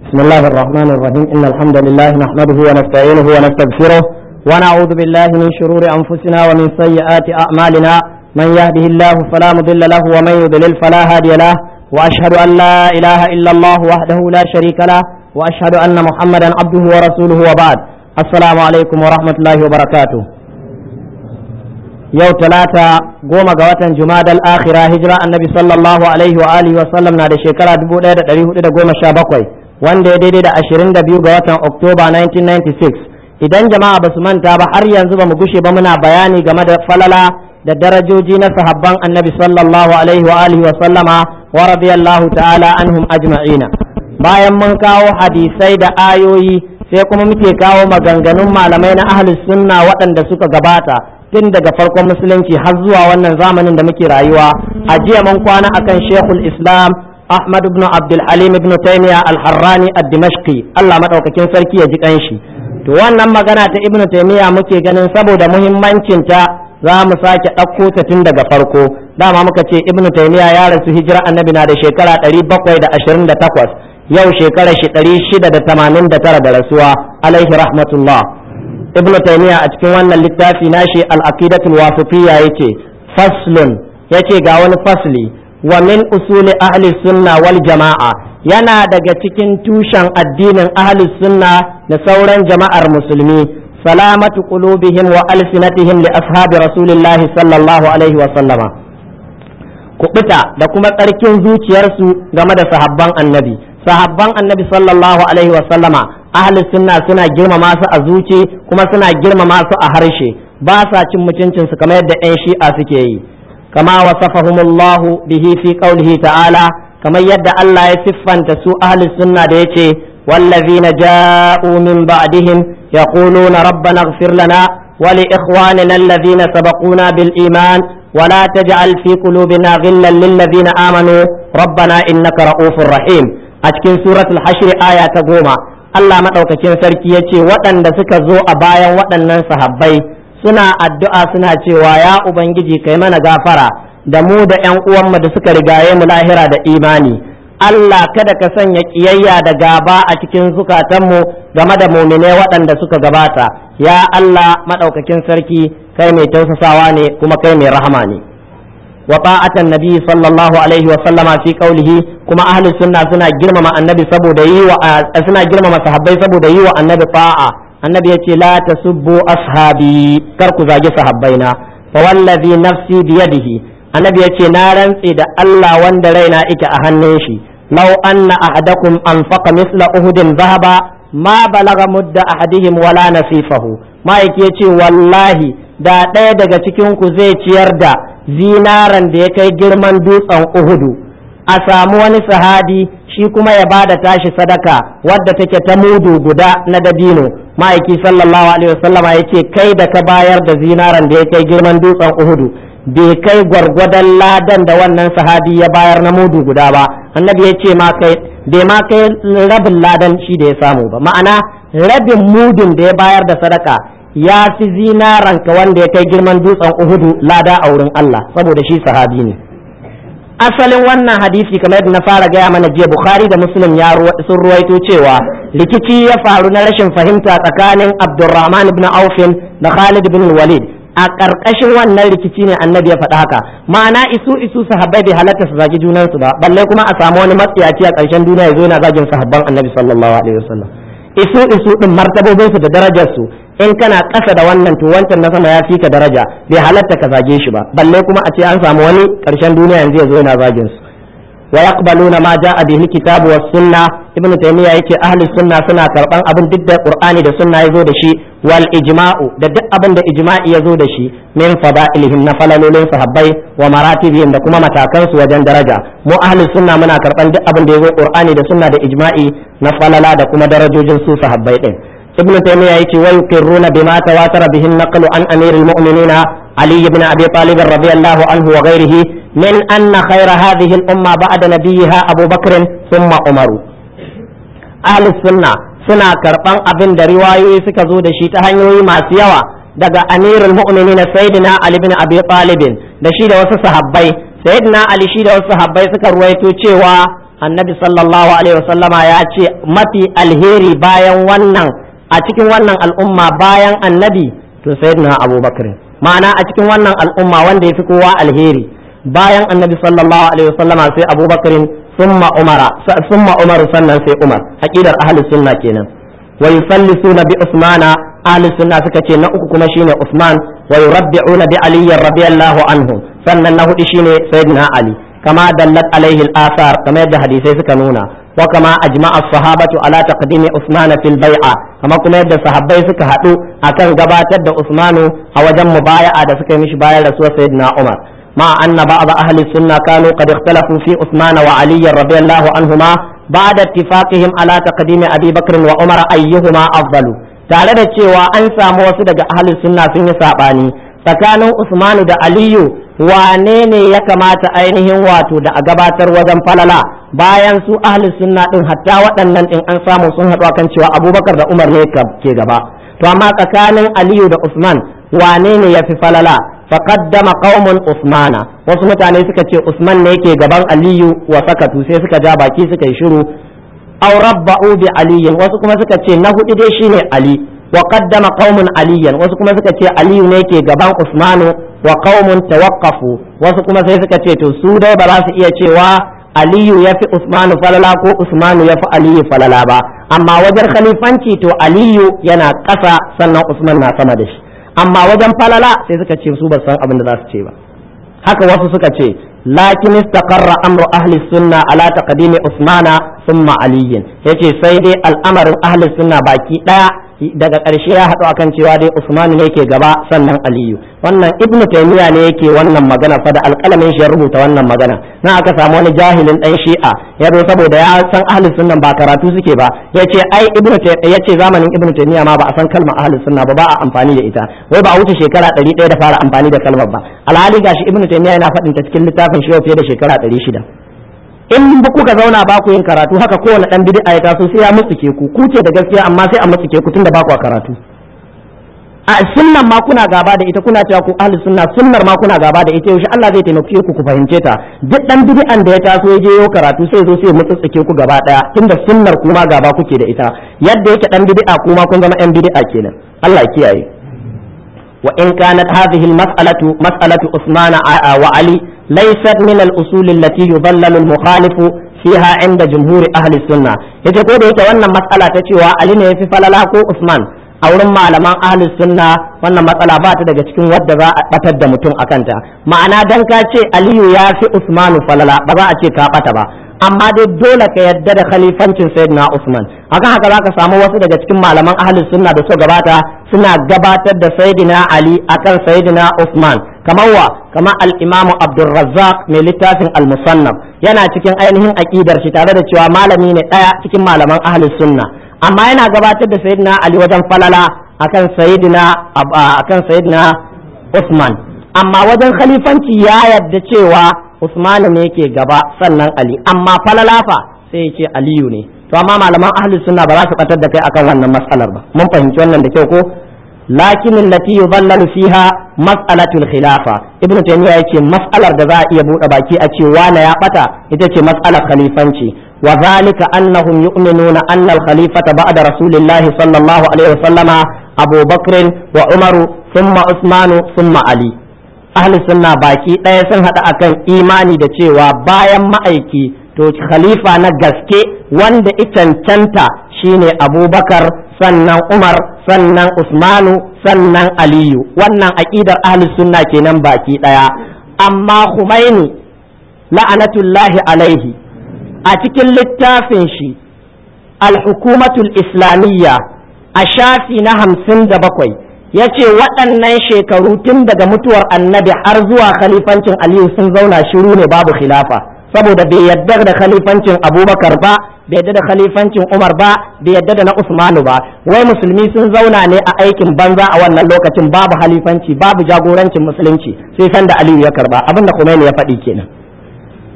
بسم الله الرحمن الرحيم إن الحمد لله نحمده ونستعينه ونستغفره ونعوذ بالله من شرور أنفسنا ومن سيئات أعمالنا من يهده الله فلا مضل له ومن يضلل فلا هادي له وأشهد أن لا إله إلا الله وحده لا شريك له وأشهد أن محمدا عبده ورسوله وبعد السلام عليكم ورحمة الله وبركاته yau talata goma ga watan jumadal akhira hijira annabi sallallahu alaihi wa alihi wa sallam na da shekara 1417 wanda ya daidai da 22 ga watan oktoba 1996 idan jama'a ba su manta ba har yanzu ba mu gushe ba muna bayani game da falala da darajoji na sahabban annabi sallallahu alaihi wa alihi wa sallama wa radiyallahu ta'ala anhum ajma'ina bayan mun kawo hadisai da ayoyi sai kuma muke kawo maganganun malamai na ahlus sunna waɗanda suka gabata tun daga farkon musulunci har zuwa wannan zamanin da muke rayuwa a jiya mun kwana akan shekul islam ahmad ibn abdul halim ibn taymiya al-harrani ad-dimashqi Allah madaukakin sarki ya ji kanshi to wannan magana ta ibn taymiya muke ganin saboda muhimmancin ta za mu sake ɗauko ta tun daga farko dama muka ce ibn taymiya ya rasu hijira annabi na da shekara 728 yau shekara shi 689 da rasuwa alaihi rahmatullah ibn taymiya a cikin wannan littafi nashi al-aqidatul wasifiyya yace faslun yace ga wani fasli wa min usuli ahli sunna wal jama'a yana daga cikin tushen addinin ahli sunna da sauran jama'ar musulmi salamatu qulubihim wa alsinatihim li ashabi rasulillah sallallahu alaihi wa sallama kubuta da kuma tsarkin zuciyarsu game da sahabban annabi sahabban annabi sallallahu alaihi wa sallama ahli sunna suna girmama su a zuci kuma suna girmama su a harshe ba sa cin mutuncin su kamar yadda 'yan shi'a suke yi kama wasafahumullahu bihi fi qaulihi ta'ala kamar yadda Allah ya siffanta su ahli sunna da yace wallazina ja'u min ba'dihim yaquluna rabbana ighfir lana wa li ikhwanina alladhina sabaquna bil iman ولا تجعل في قلوبنا غلا للذين آمنوا ربنا إنك رؤوف رحيم أتكن سورة الحشر آية تقوم Allah maɗaukakin sarki ya ce waɗanda suka zo a bayan waɗannan sahabbai suna addu'a suna cewa ya Ubangiji kai mana gafara da mu da ‘yan uwanmu da suka rigaye mu lahira da imani. Allah kada ka sanya ƙiyayya da gaba a cikin zukatanmu game da mumine waɗanda suka gabata, ya Allah maɗaukakin sarki kai mai tausasawa ne kuma kai mai rahama ne. وطاعة النبي صلى الله عليه وسلم في قوله كما أهل السنة سنة جرم النبي سبو دي سنة جرم صحابي سبو دي النبي طاعة النبي يتي لا تسبوا أصحابي كركو زاجي صحابينا فوالذي نفسي بيده النبي يتي نارا إذا الله وندرينا إك أهنيشي لو أن أحدكم أنفق مثل أهد ذهبا ما بلغ مد أحدهم ولا نصيفه ما يتي والله da ɗaya daga cikinku zai ciyar da zinaran da ya kai girman dutsen uhudu a samu wani sahadi shi kuma ya ba da tashi sadaka wadda take ta mudu guda na dabino ma'aiki sallallahu alaihi wasallama ya ce kai da ka bayar da zinaran da ya kai girman dutsen uhudu bai kai gwargwadon ladan da wannan sahadi ya bayar na mudu guda ba annabi ya ce ma kai bai ma kai rabin ladan shi da ya samu ba ma'ana rabin mudun da ya bayar da sadaka ya fi zinaranka wanda ya kai girman dutsen uhudu lada a wurin Allah saboda shi sahabi ne asalin wannan hadisi kamar yadda na fara gaya mana jiya bukhari da muslim ya sun ruwaito cewa rikici ya faru na rashin fahimta tsakanin abdurrahman ibn aufin da khalid ibn walid a ƙarƙashin wannan rikici ne annabi ya faɗa haka ma'ana isu isu sahabbai bai halatta su zagi junansu ba balle kuma a samu wani matsiyaci a ƙarshen duniya ya zo yana zagin sahabban annabi sallallahu alaihi wasallam isu isu din martabobinsu da darajarsu in kana ƙasa da wannan to wancan na sama ya fi ka daraja bai halatta ka zage shi ba balle kuma a ce an samu wani ƙarshen duniya yanzu ya zo yana zagin su wa yaqbaluna ma jaa bihi kitabu was sunna ibn taymiya yace ahli sunna suna karban abin duk da qur'ani da sunna yazo da shi wal ijma'u da duk abin da ijma'i yazo da shi min fada'ilihim na falalolin sahabbai wa maratibihim da kuma matakan su wajen daraja mu ahli sunna muna karban duk abin da yazo qur'ani da sunna da ijma'i na falala da kuma darajojin su sahabbai din ابن تيمية يتي ويقرون بما تواتر به النقل عن أمير المؤمنين علي بن أبي طالب رضي الله عنه وغيره من أن خير هذه الأمة بعد نبيها أبو بكر ثم عمر أهل السنة سنة كربان أبن دروايو سكزو دشي تهنيوي ما سيوا daga amirul mu'minin sayyidina ali bin abi talib da shi da wasu sahabbai sayyidina ali shi da wasu sahabbai suka ruwaito cewa annabi sallallahu alaihi wasallama ya ce mafi alheri bayan wannan a cikin wannan al'umma bayan annabi to sayyidina abubakar ma'ana a cikin wannan al'umma wanda ya fi kowa alheri bayan annabi sallallahu alaihi wasallama sai abubakar summa umara summa umar sannan sai umar aqidar ahli sunna kenan wa yusallisuna bi usmana ahli sunna suka ce na uku kuma shine usman wa yurabbi'una bi ali radiyallahu anhu sannan na hudu shine sayyidina ali kama dallat alaihi al-athar kamar yadda hadisai suka nuna wa kama ajma'a as-sahabatu ala taqdimi usman fil bai'a kama kuma yadda sahabbai suka hadu akan gabatar da usmanu a wajen mubaya'a da suka yi mishi bayan rasuwar sayyidina umar مع أن بعض أهل السنة كانوا قد اختلفوا في عثمان وعلي رضي الله عنهما بعد اتفاقهم على تقديم أبي بكر وعمر أيهما أفضل tare da cewa an samu wasu daga ahlus sunna sun yi saɓani tsakanin Usmanu da Aliyu wane ne ya kamata ainihin wato da a gabatar wajen falala bayan su ahlus sunna din hatta waɗannan din an samu sun haɗu kan cewa Abubakar da Umar ne ke gaba to amma tsakanin Aliyu da Usman wane ne ya fi falala faqaddama qaumun Usmana wasu mutane suka ce Usman ne yake gaban Aliyu wa sakatu sai suka ja baki suka yi shiru aw rabba'u bi aliyin wasu kuma suka ce na hudu dai shine Ali wa qaddama qaumun aliyan wasu kuma suka ce Aliyu ne yake gaban Usmanu wa qaumun tawaqqafu wasu kuma sai suka ce to su dai ba za su iya cewa Aliyu ya fi Usmanu falala ko Usmanu ya fi Aliyu falala ba amma wajen khalifanci to Aliyu yana ƙasa sannan Usman na sama da shi amma wajen falala sai suka ce su ba san abin da za su ce ba haka wasu suka ce lakin istaqarra amru ahli sunna ala taqdimi usmana thumma aliyin yace sai dai al'amarin ahli sunna baki daya daga ƙarshe ya haɗu akan cewa dai usman ne yake gaba sannan aliyu wannan ibnu taymiya ne yake wannan magana fa da alƙalamin shi ya rubuta wannan magana na aka samu wani jahilin dan shi'a ya zo saboda ya san ahli sunna ba karatu suke ba yace ai ibnu yace zamanin ibnu taymiya ma ba a san kalmar ahli sunna ba ba a amfani da ita wai ba a wuce shekara 100 da fara amfani da kalmar ba alhali gashi ibnu taymiya yana faɗin ta cikin littafin shi fiye da shekara 600 in kuka zauna ba ku yin karatu haka kowane dan bid'a ya taso sai ya mutsuke ku ku ce da gaskiya amma sai a mutsuke ku tunda ba ku karatu a sunnan ma kuna gaba da ita kuna cewa ku ahli sunna sunnar ma kuna gaba da ita yaushe Allah zai taimake ku ku fahimce ta duk dan bid'an da ya taso ya je yau karatu sai zo sai mutsuke ku gaba daya tunda sunnar kuma gaba kuke da ita yadda yake dan bid'a kuma kun zama yan bid'a kenan Allah ya kiyaye wa in kanat hadhihi al-mas'alatu mas'alatu Usman wa Ali ليست من الأصول التي يضلل المخالف فيها عند جمهور أهل السنة yace ko da yake wannan matsala ta cewa Ali ne yafi falala ko Usman a wurin malaman ahli sunna wannan matsala ba ta daga cikin wadda za a batar da mutum akan ta ma'ana dan ka ce Aliyu ya fi Usmanu falala ba za a ce ka bata ba amma dai dole ka yadda da khalifancin sayyidina Usman akan haka zaka samu wasu daga cikin malaman ahli sunna da suka gabata suna gabatar da sayyidina Ali akan sayyidina Usman kamar wa kamar al-Imam Abdul Razzaq mai littafin al-Musannaf yana cikin ainihin aqidar shi tare da cewa malami ne daya cikin malaman ahli sunna amma yana gabatar da sayyidina Ali wajen falala akan sayyidina akan sayyidina Usman amma wajen khalifanci ya yadda cewa Usman ne yake gaba sannan Ali amma falalafa sai ya ce Aliyu ne to amma malaman ahli sunna ba za su batar da kai akan wannan mas'alar ba mun fahimci wannan da kyau ko lakin allati yudallalu fiha mas'alatul khilafa ibnu taymiya yace mas'alar da za a iya bude baki a ce wana ya bata ita ce mas'alar khalifanci wa zalika annahum yu'minuna anna al-khalifata ba'da rasulillahi sallallahu alaihi wasallama Abu Bakr wa Umaru thumma Usmanu thumma Ali ahli sunna baki ɗaya sun haɗa akan imani da cewa bayan ma'aiki to khalifa na gaske wanda cancanta shine abubakar sannan umar sannan usmanu sannan aliyu wannan aƙidar ahli sunna kenan baki ɗaya amma Khomeini la'anatullahi alaihi a cikin littafin shi al-hukumatul islamiyya a shafi na hamsin da bakwai ya ce waɗannan shekaru tun daga mutuwar annabi har zuwa khalifancin aliyu sun zauna shiru ne babu khilafa saboda bai yadda da khalifancin abubakar ba bai yadda da khalifancin umar ba bai yadda da na usmanu ba wai musulmi sun zauna ne a aikin banza a wannan lokacin babu halifanci babu jagorancin musulunci sai sanda aliyu ya karba abinda Khomeini ya faɗi kenan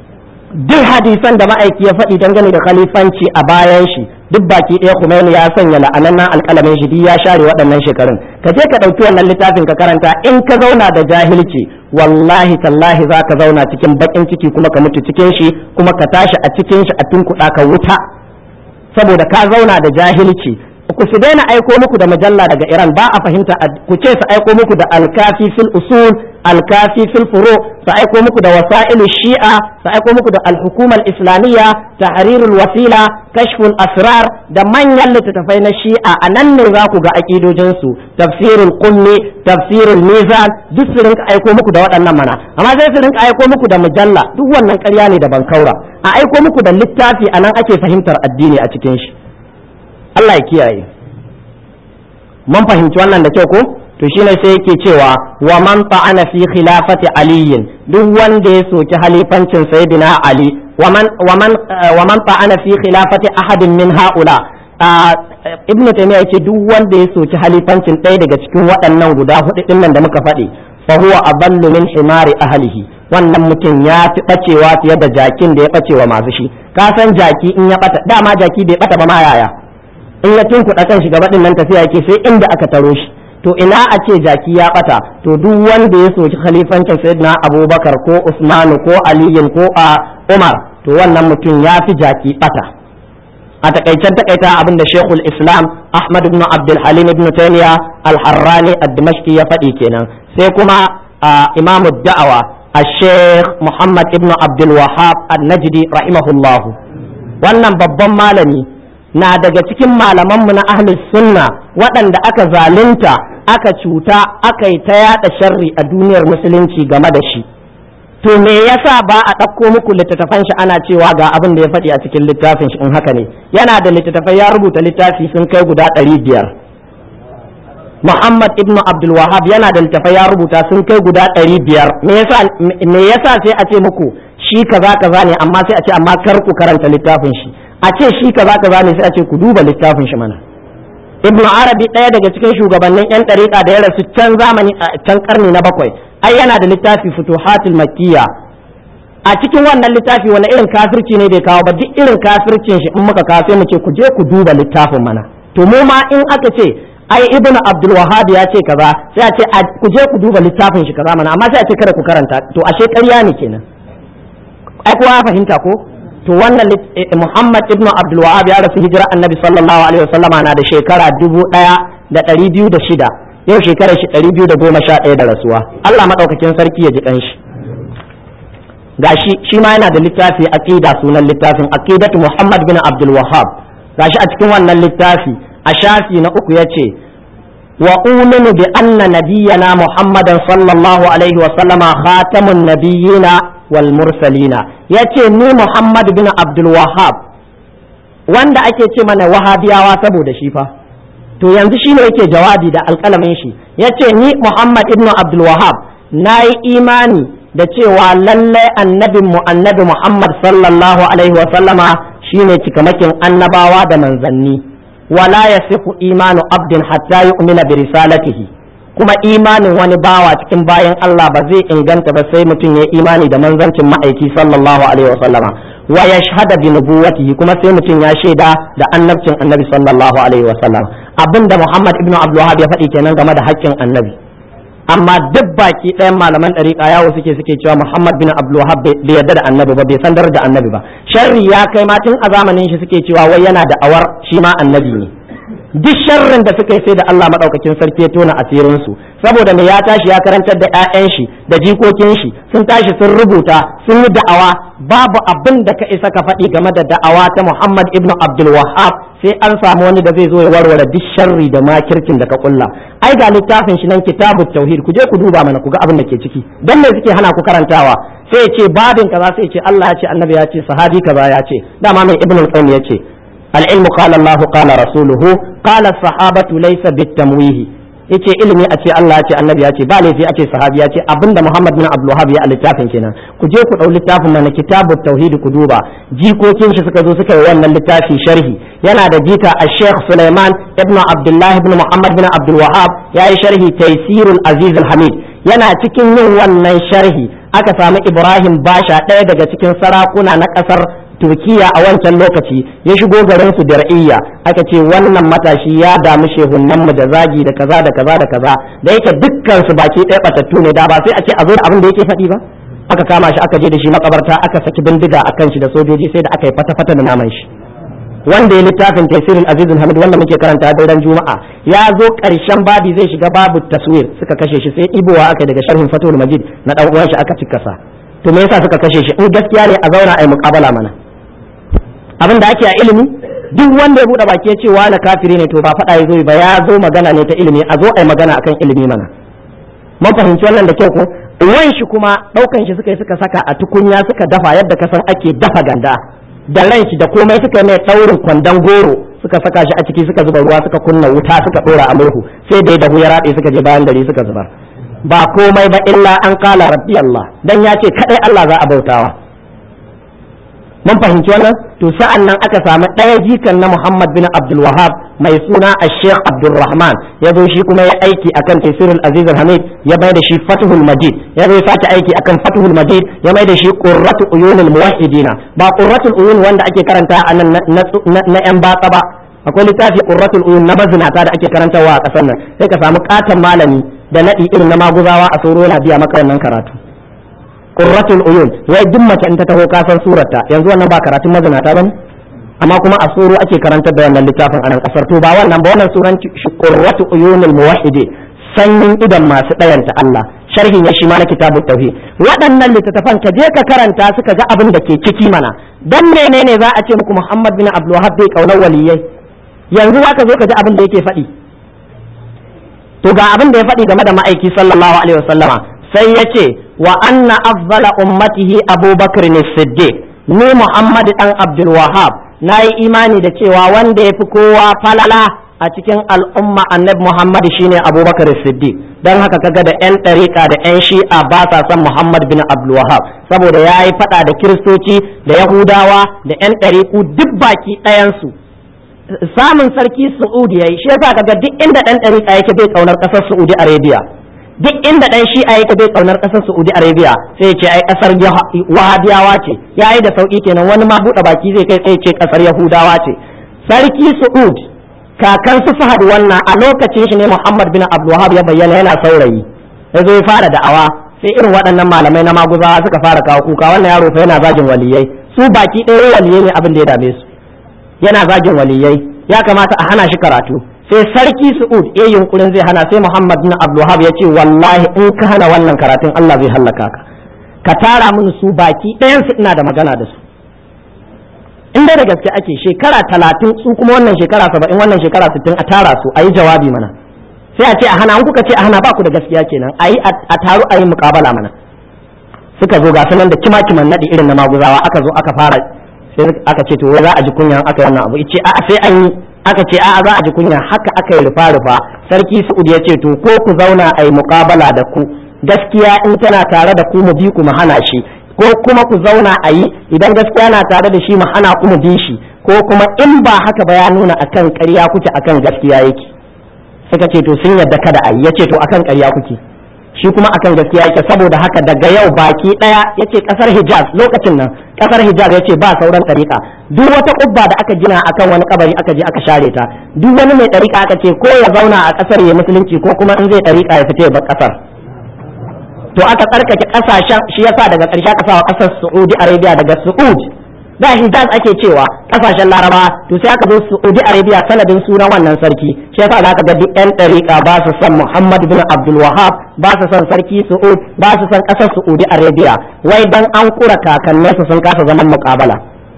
duk hadisan da ma'aiki ya faɗi dangane da khalifanci a bayan shi duk baki ɗaya Khomeini ya sanya la'anannan alƙalamin shi ya share waɗannan shekarun ka je ka ɗauki wannan littafin ka karanta in ka zauna da jahilci wallahi tallahi za ka zauna cikin baƙin ciki kuma ka mutu cikin shi kuma ka tashi a cikin shi a tunkuɗa ka wuta saboda ka zauna da jahilci ku su daina aiko muku da mujalla daga Iran ba a fahimta ku ce su aiko muku da alkafi fil usul alkafi fil furu su aiko muku da wasailu shi'a su aiko muku da alhukumar islamiyya tahrirul wasila kashful asrar da manyan littattafai na shi'a a nan ne za ku ga akidojin su tafsirul qummi tafsirul mizan duk su rinka aiko muku da waɗannan mana amma sai su rinka aiko muku da mujalla duk wannan ƙarya ne da bankaura a aiko muku da littafi a nan ake fahimtar addini a cikin shi Allah ya kiyaye mun fahimci wannan da kyau ko to shine sai yake cewa wa man ta'ana fi khilafati aliyin duk wanda ya soki halifancin sayyidina ali wa man wa man wa man ta'ana fi khilafati ahadin min haula ibn taymiya yace duk wanda ya soki halifancin ɗaya daga cikin waɗannan guda hudu din nan da muka faɗi fa huwa aballu min himari ahlihi wannan mutum ya fi bacewa fiye da jakin da ya bacewa masu shi ka san jaki in ya bata dama jaki bai bata ba ma yaya in ya tunkuɗa kan shiga baɗin nan tafiya yake sai inda aka taro shi to ina a ce jaki ya ɓata to duk wanda ya soki khalifancin sayyidina abubakar ko usmanu ko aliyin ko a umar to wannan mutum ya fi jaki ɓata a takaicen takaita abin da shekul islam ahmad ibn abdul halim ibn taymiya al-harrani ad-dimashqi ya faɗi kenan sai kuma imamu da'awa الشيخ محمد ابن عبد الوهاب النجدي رحمه الله wannan babban malami na daga cikin malamanmu na ahli sunna waɗanda aka zalunta aka cuta aka yi ta yaɗa sharri a duniyar musulunci game da shi to me yasa ba a ɗauko muku littattafan shi ana cewa ga abin da ya faɗi a cikin littafin shi in haka ne yana da littattafai ya rubuta littafi sun kai guda ɗari biyar Muhammad ibn Abdul Wahab yana da littattafai ya rubuta sun kai guda ɗari biyar me yasa sai a ce muku shi kaza kaza ne amma sai a ce amma kar ku karanta littafin shi a ce shi kaza kaza ne sai a ce ku duba littafin shi mana ibnu arabi ɗaya daga cikin shugabannin yan ɗariƙa da ya rasu can zamani a can karni na bakwai ai yana da littafi futuhatul makkiya a cikin wannan littafi wani irin kafirci ne bai kawo ba duk irin kafircin shi in muka kawo sai mu ce ku je ku duba littafin mana to mu ma in aka ce ai ibnu abdul wahhab ya ce kaza sai a ce ku je ku duba littafin shi kaza mana amma sai a ce kada ku karanta to ashe ƙarya ne kenan ai kowa ya fahimta ko to wannan Muhammad ibn Abdul Wahab ya rasu hijira Annabi sallallahu alaihi wasallama na da shekara dubu ɗaya da ɗari biyu da shida yau shekarar shi ɗari biyu da goma sha ɗaya da rasuwa Allah maɗaukakin sarki ya ji ƙanshi gashi shi ma yana da littafi aqida sunan littafin aqidatu Muhammad bin Abdul Wahab gashi a cikin wannan littafi a shafi na uku yace wa uminu bi anna nabiyyana Muhammadan sallallahu alaihi wasallama khatamun nabiyyina wal mursalina yace ni Muhammad bin Abdul Wahhab wanda ake ce mana wahabiyawa saboda shi fa to yanzu shine yake jawabi da alƙalamin shi yace ni Muhammad ibn Abdul Wahhab nayi imani da cewa lallai annabin mu annabi Muhammad sallallahu alaihi wa sallama shine cikamakin annabawa da manzanni wala yasihu imanu abdin hatta yu'mina bi risalatihi kuma imanin wani bawa cikin bayan Allah ba zai inganta ba sai mutum ya imani da manzancin ma'aiki sallallahu alaihi wa sallama wa yashhada bi nubuwwatihi kuma sai mutum ya shaida da annabcin annabi sallallahu alaihi wa sallam abinda Muhammad ibn Abdul Wahhab ya faɗi kenan game da haƙƙin annabi amma duk baki ɗayan malaman ɗariƙa yawo suke suke cewa Muhammad bin Abdul Wahhab bai yarda da annabi ba bai san da annabi ba sharri ya kai ma tun a zamanin shi suke cewa wai yana da awar shi ma annabi ne duk sharrin da suka yi sai da Allah madaukakin sarki ya tona asirin su saboda me ya tashi ya karantar da ƴaƴan shi da jikokin shi sun tashi sun rubuta sun yi da'awa babu abin da ka isa ka faɗi game da da'awa ta Muhammad ibn Abdul Wahhab sai an samu wani da zai zo ya warware duk sharri da makircin da ka kulla ai ga littafin shi nan kitabut tauhid ku je ku duba mana ku ga abin da ke ciki dan me suke hana ku karantawa sai ya ce babin kaza sai ya ce Allah ya ce annabi ya ce sahabi kaza ya ce dama mai ibn al-qayyim ya ce العلم قال الله قال رسوله قال الصحابة ليس بالتمويه yace ilimi a ce Allah ya ce annabi ya ce ba laifi a ce sahabi ya ce abinda Muhammad bin Abdul Wahhab ya a littafin kenan ku je ku dau littafin nan kitabut tauhid ku duba jikokin shi suka zo suka yi wannan littafi sharhi yana da jika a Sheikh Sulaiman ibn Abdullah ibn Muhammad bin Abdul Wahhab ya yi sharhi Taysirul Aziz al-Hamid yana cikin yin wannan sharhi aka samu ibrahim basha ɗaya daga cikin sarakuna na ƙasar turkiya a wancan lokaci ya shigo garin su dir'iyya aka ce wannan matashi ya damu shehunan mu da zagi da kaza da kaza da kaza da yake dukkan su baki ɗaya batattu ne da ba sai a ce a zo da abin da yake faɗi ba aka kama shi aka je da shi makabarta aka saki bindiga akan shi da sojoji sai da aka yi fata-fata da naman shi wanda ya littafin tafsirin azizul hamid wanda muke karanta daren juma'a ya zo karshen babi zai shiga babu taswir suka kashe shi sai ibowa aka daga sharhin fatul majid na dan uwan shi aka cika sa to me yasa suka kashe shi in gaskiya ne a zauna ai muqabala mana abin da ake a ilimi duk wanda ya bude baki ya ce wani kafiri ne to ba faɗa ya zo ba ya zo magana ne ta ilimi a zo ai magana akan ilimi mana mun fahimci wannan da kyau ko wan shi kuma daukan shi suka yi suka saka a tukunya suka dafa yadda ka san ake dafa ganda da ran shi da komai suka mai daurin kwandon goro suka saka shi a ciki suka zuba ruwa suka kunna wuta suka dora a murhu sai da dahu ya rabe suka je bayan gari suka zubar ba komai ba illa an kala rabbi Allah dan ya ce kadai Allah za a bautawa mun fahimci wannan to sa'an nan aka samu ɗaya jikan na Muhammad bin Abdul Wahab mai suna Sheikh Abdul Rahman ya zo shi kuma ya aiki akan Tafsirul Aziz Hamid ya bai da shi Fathul Majid ya zo sake aiki akan Fathul Majid ya mai da shi Qurratu Uyunul Muwahhidina ba Qurratul Uyun wanda ake karanta a nan na yan batsa ba akwai littafi Qurratul Uyun na bazinata da ake karantawa a ƙasar nan sai ka samu katon malami da naɗi irin na maguzawa a soro na biya maka wannan karatu qurratul uyun wai duk mace in ta taho ka san surarta yanzu wannan ba karatun mazinata bane amma kuma a soro ake karantar da wannan littafin a nan kasar to ba wannan ba wannan suran qurratu uyunul muwahhidi sanyin idan masu dayanta Allah sharhin ya shi ma na kitabut tauhid waɗannan littattafan ka je ka karanta suka ga abin da ke ciki mana dan menene za a ce muku Muhammad bin Abdul Wahhab bai kaunar waliyai yanzu za ka zo ka ji abin da yake faɗi to ga abin da ya faɗi game da ma'aiki sallallahu alaihi wasallama sai ya ce wa anna afdala ummatihi abubakar ne siddiq ni muhammad dan abdul wahab na yi imani da cewa wanda ya fi kowa falala a cikin al'umma annabi muhammad shine abubakar siddiq don haka kaga da yan ɗariƙa da yan shi'a ba sa son muhammad bin abdul wahab saboda ya yi faɗa da kiristoci da yahudawa da yan ɗariƙu duk baki ɗayansu samun sarki Saudi yayi shi yasa kaga duk inda dan dariƙa yake bai kaunar ƙasar Saudi Arabia duk inda dan shi'a yake bai kaunar ƙasar Saudi Arabia sai ya ce ai ƙasar Wahabiyawa ce yayi da sauki kenan wani ma buɗe baki zai kai sai ya ce ƙasar Yahudawa ce sarki Saud kakan su Fahad wannan a lokacin shi ne Muhammad bin Abdul Wahhab ya bayyana yana saurayi ya zo ya fara da'awa sai irin waɗannan malamai na maguzawa suka fara kawo kuka wannan yaro fa yana zagin waliyai su baki ɗaya waliyai ne abin da ya dame su yana zagin waliyai ya kamata a hana shi karatu sai sarki su'ud ya yunkurin zai hana sai muhammad bin abdulhab ya ce wallahi in ka hana wannan karatun allah zai hallaka ka ka tara mini su baki ɗayan su ina da magana da su in dai da gaske ake shekara talatin su kuma wannan shekara saba'in wannan shekara sittin a tara su a yi jawabi mana sai a ce a hana an kuka ce a hana ba ku da gaskiya kenan a yi a taru a yi muƙabala mana suka zo ga sanan da kima kiman naɗi irin na maguzawa aka zo aka fara sai aka ce to wai za a ji kunya aka wannan abu ce a sai an yi aka ce a'a za a ji kunya haka aka yi rufa rufa sarki Su'ud ya ce to ko ku zauna a yi muƙabala da ku gaskiya in tana tare da ku mu bi ku mu hana shi ko kuma ku zauna a yi idan gaskiya na tare da shi mu hana ku mu bi shi ko kuma in ba haka ba ya nuna akan ƙarya kuke akan gaskiya yake suka ce to sun yadda kada a yi ya ce to akan ƙarya kuke shi kuma akan gaskiya yake saboda haka daga yau baki daya yace kasar Hijaz lokacin nan kasar Hijaz yace ba sauran ɗariƙa duk wata kubba da aka gina akan wani kabari aka je aka share ta duk wani mai ɗariƙa aka ce ko ya zauna a kasar ya musulunci ko kuma in zai ɗariƙa ya fita ya bar kasar to aka tsarkake kasashen shi yasa daga ƙarshe aka sawa kasar Saudi Arabia daga Saud da Hijaz ake cewa kasashen Laraba to sai aka zo Saudi Arabia sanadin sunan wannan sarki shi yasa zaka ga duk 'yan ɗariƙa ba su son Muhammad bin Abdul Wahhab ba su son sarki Saud ba su son ƙasar Saudi Arabia wai dan an kura kakanninsu sun kasa zaman muƙabala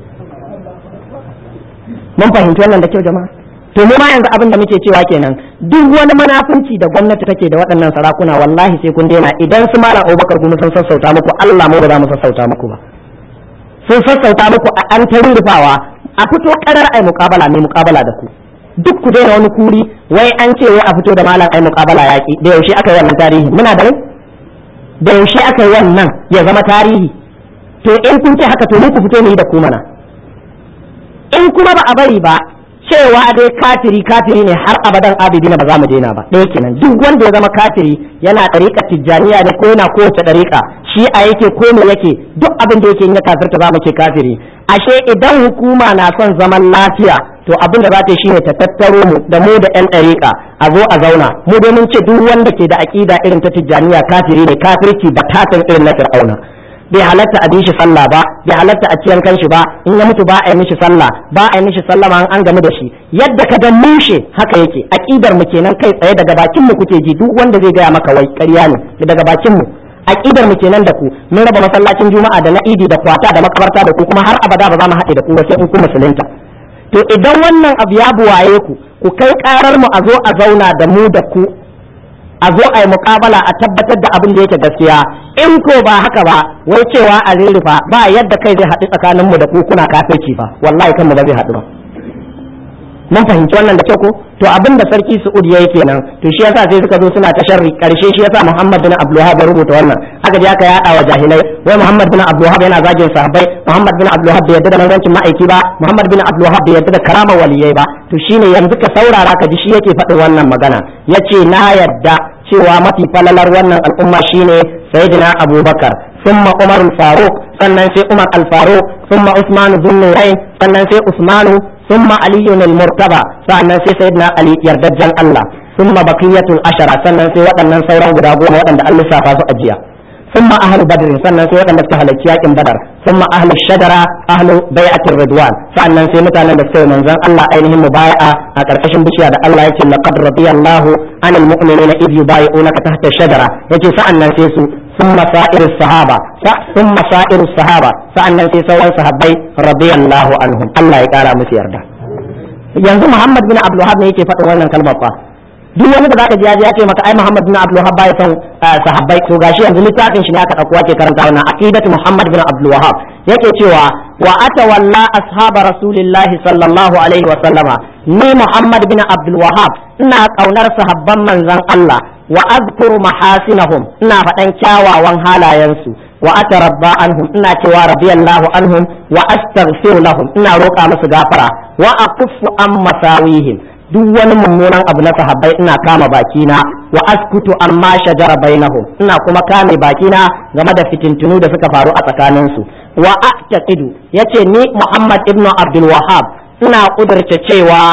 mun fahimci wannan da kyau jama'a to mu ma yanzu abin da muke cewa kenan duk wani manafunci da gwamnati take da waɗannan sarakuna wallahi sai kun daina idan su malam Abubakar kuma sun sassauta muku Allah mu ba za mu sassauta muku ba sun sassauta muku a an ta rufawa a fito karar ai muƙabala ne muƙabala da ku duk ku daina wani kuri wai an ce wai a fito da malam ai muƙabala yaƙi da yaushe aka yi wannan tarihi muna da da yaushe aka yi wannan ya zama tarihi to in kun ce haka to mu ku fito mu yi da ku mana in kuma ba a bari ba cewa dai kafiri kafiri ne har abadan abidina ba za mu daina ba ɗaya kenan duk wanda ya zama kafiri yana ɗariƙa tijjaniya ne ko yana kowace ɗariƙa shi'a yake ko me yake duk abin da yake in ya kafirta za mu ce kafiri ashe idan hukuma na son zaman lafiya to abin da za ta yi shine ta tattaro mu da mu da yan ɗariƙa a zo a zauna mu domin ce duk wanda ke da aƙida irin ta tijjaniya kafiri ne kafirci batatan irin na fir'auna bai halatta a shi sallah ba bai halatta a ciyan kanshi ba in ya mutu ba a yi mishi sallah ba a yi mishi sallah ma an gamu da shi yadda ka ga mushe haka yake aqidar mu kenan kai tsaye daga bakin mu kuke ji duk wanda zai gaya maka wai ƙarya ne daga bakin mu aqidar mu kenan da ku mun raba masallacin juma'a da na idi da kwata da makabarta da ku kuma har abada ba za mu haɗe da ku ba sai in ku musulunta to idan wannan abu ya buwaye ku ku kai karar mu a zo a zauna da mu da ku a zo a yi muƙabala a tabbatar da abin da yake gaskiya in ko ba haka ba wai cewa a rurrufa ba yadda kai zai haɗu tsakanin mu da ku kuna kafirci ba wallahi kanmu ba zai haɗu ba mun fahimci wannan da kyau ko to abin da sarki Su'ud yayi kenan to shi yasa sai suka zo suna ta sharri karshe shi yasa Muhammad bin Abdul Wahhab ya rubuta wannan aka je aka yada wa jahilai wai Muhammad bin Abdul Wahhab yana zagin sahabbai Muhammad bin Abdul Wahhab bai yarda da manzancin ma'aiki ba Muhammad bin Abdul Wahhab bai yarda da karama waliyai ba to shine yanzu ka saurara ka ji shi yake faɗin wannan magana yace na yarda cewa mafi falalar wannan al'umma shine sayyidina Abubakar ثم عمر الفاروق sannan sai Umar al-Faruq ثم Usman bin Nurayn sannan sai Usman ثم علي المرتضى sannan sai sayyidina Ali yardajjan Allah ثم بقية العشرة sannan sai waɗannan sauran guda goma waɗanda an lissafa su a jiya ثم أهل بدر sannan sai waɗanda suka halarci yakin Badar ثم أهل الشجرة أهل بيعة الرضوان sannan sai mutanen da suka yi manzon Allah ainihin mubaya'a a ƙarƙashin bishiya da Allah yake laqad radiyallahu anil mu'minina idh yubayi'unaka tahta ash-shajara yace sa'annan sai su ثم سائر الصحابة ثم سائر الصحابة سألنا في سوى صحابي رضي الله عنهم الله يقارى مسير ده yanzu Muhammad bin Abdul Wahab ne yake faɗin wannan kalmar fa duk wani da zaka ji ya ce maka ai Muhammad bin Abdul Wahab bai san sahabbai to gashi yanzu littafin shi ne aka dauko ake karanta wannan aqidatu Muhammad bin Abdul Wahab yake cewa wa atawalla ashab rasulillah sallallahu alaihi wa sallama ni Muhammad bin Abdul Wahab ina kaunar sahabban manzon Allah wa azkuru mahasinahum ina faɗan kyawawan halayensu wa atarabba anhum ina cewa radiyallahu anhum wa astaghfiru lahum ina roƙa musu gafara wa aquffu an masawihim duk wani mummunan abu na sahabbai ina kama bakina wa askutu amma shajara bainahum ina kuma kame bakina game da fitintunu da suka faru a tsakaninsu wa a'taqidu yace ni Muhammad ibnu Abdul Wahhab ina kudurce cewa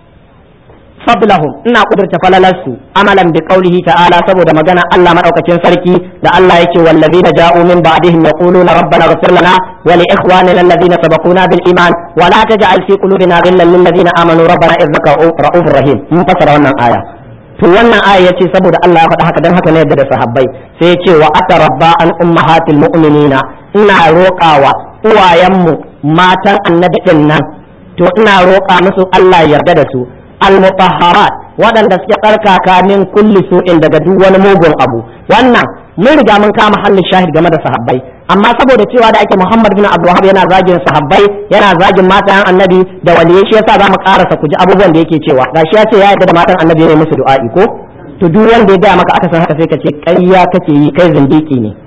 fablahum ina kudurta falalarsu amalan bi qaulihi ta'ala saboda magana Allah madaukakin sarki da Allah yake wallazina ja'u min ba'dihim yaquluna rabbana ighfir lana wa li ikhwanina alladhina sabaquna bil iman wa la taj'al fi qulubina ghillan lil ladzina amanu rabbana innaka ra'ufur rahim mun fasara wannan aya to wannan aya yace saboda Allah ya faɗa haka dan haka ne yadda da sahabbai sai yace wa atarabba an ummahatil mu'minina ina roƙawa uwayenmu matan annabi din nan to ina roƙa musu Allah ya yarda da su al-mutahharat waɗanda suke tsarkaka min kulli su'in daga duk wani mugun abu wannan mun riga mun kama hallin shahid game da sahabbai amma saboda cewa da ake Muhammad bin Abdul Wahhab yana zagin sahabbai yana zagin matan annabi da waliyai shi yasa zamu karasa ku ji abubuwan da yake cewa gashi ya ce ya yarda da matan annabi ne musu du'a'i ko to duk wanda ya gaya maka aka san haka sai ka ce ƙarya kake yi kai zindiki ne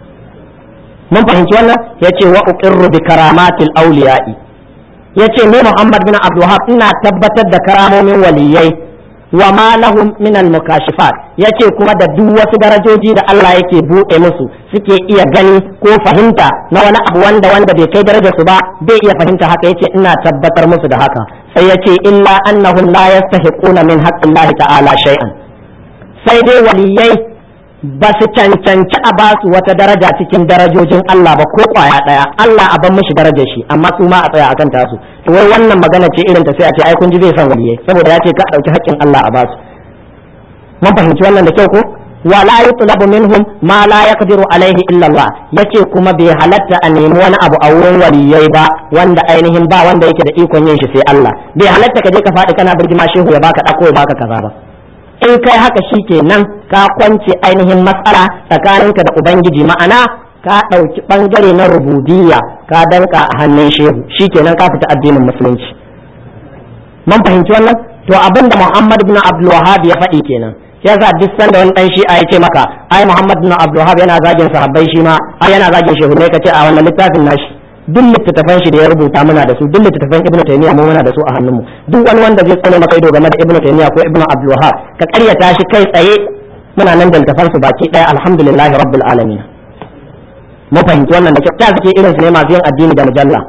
mun fahimci wannan yace wa uqirru bi karamatil awliya'i yace ni Muhammad bin Abdul Wahhab ina tabbatar da karamomin waliyai wa ma lahum min al mukashifat yace kuma da duk wasu darajoji da Allah yake buɗe musu suke iya gani ko fahimta na wani abu wanda wanda bai kai darajar su ba bai iya fahimta haka yace ina tabbatar musu da haka sai yace illa annahum la yastahiquna min haqqillahi ta'ala shay'an sai dai waliyai ba su cancanci a basu wata daraja cikin darajojin Allah ba ko kwaya daya Allah a ban mishi darajar shi amma su ma a tsaya akan tasu to wai wannan magana ce irin ta sai a ce ai kun ji zai san waliyai saboda ya ce ka dauki haƙƙin Allah a basu mun fahimci wannan da kyau ko wala yutlabu minhum ma la yaqdiru alaihi illa Allah yace kuma bai halatta a nemi wani abu a wurin waliyai ba wanda ainihin ba wanda yake da ikon yin shi sai Allah bai halatta ka je ka faɗi kana birgima shehu ya baka dako ya baka kaza ba in kai haka shi kenan ka kwance ainihin matsala tsakaninka da ubangiji ma'ana ka ɗauki ɓangare na rububiyya ka danka a hannun shehu shi kenan ka fita addinin musulunci mun fahimci wannan to abin da muhammad bin abdul wahab ya faɗi kenan ya sa duk sanda wani dan shi'a ya ce maka ai muhammad bin abdul wahab yana zagin sahabbai shi ma ai yana zagin shehu ne ka ce a wannan littafin nashi duk littattafan shi da ya rubuta muna da su duk littattafan ibnu taymiya mu muna da su a hannunmu duk wani wanda zai tsane maka ido game da ibnu taymiya ko ibnu abdul wahab ka karyata shi kai tsaye muna nan da littafan su baki daya alhamdulillahi rabbil alamin mu fahimci wannan da kyau ta suke irin su ne masu yin addini da mujalla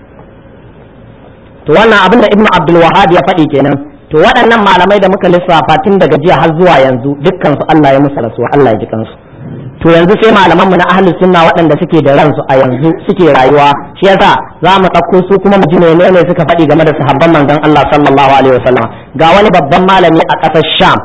to wannan abin da ibnu abdul wahhab ya faɗi kenan to waɗannan malamai da muka lissafa tun daga jiya har zuwa yanzu dukkan su Allah ya musu rasuwa Allah ya ji kansu to yanzu sai malaman mu na ahli sunna waɗanda suke da ransu a yanzu suke rayuwa shi yasa za mu ɗauko su kuma mu ji ne suka faɗi game da sahabban manzon Allah sallallahu alaihi wasallam ga wani babban malami a ƙasar Sham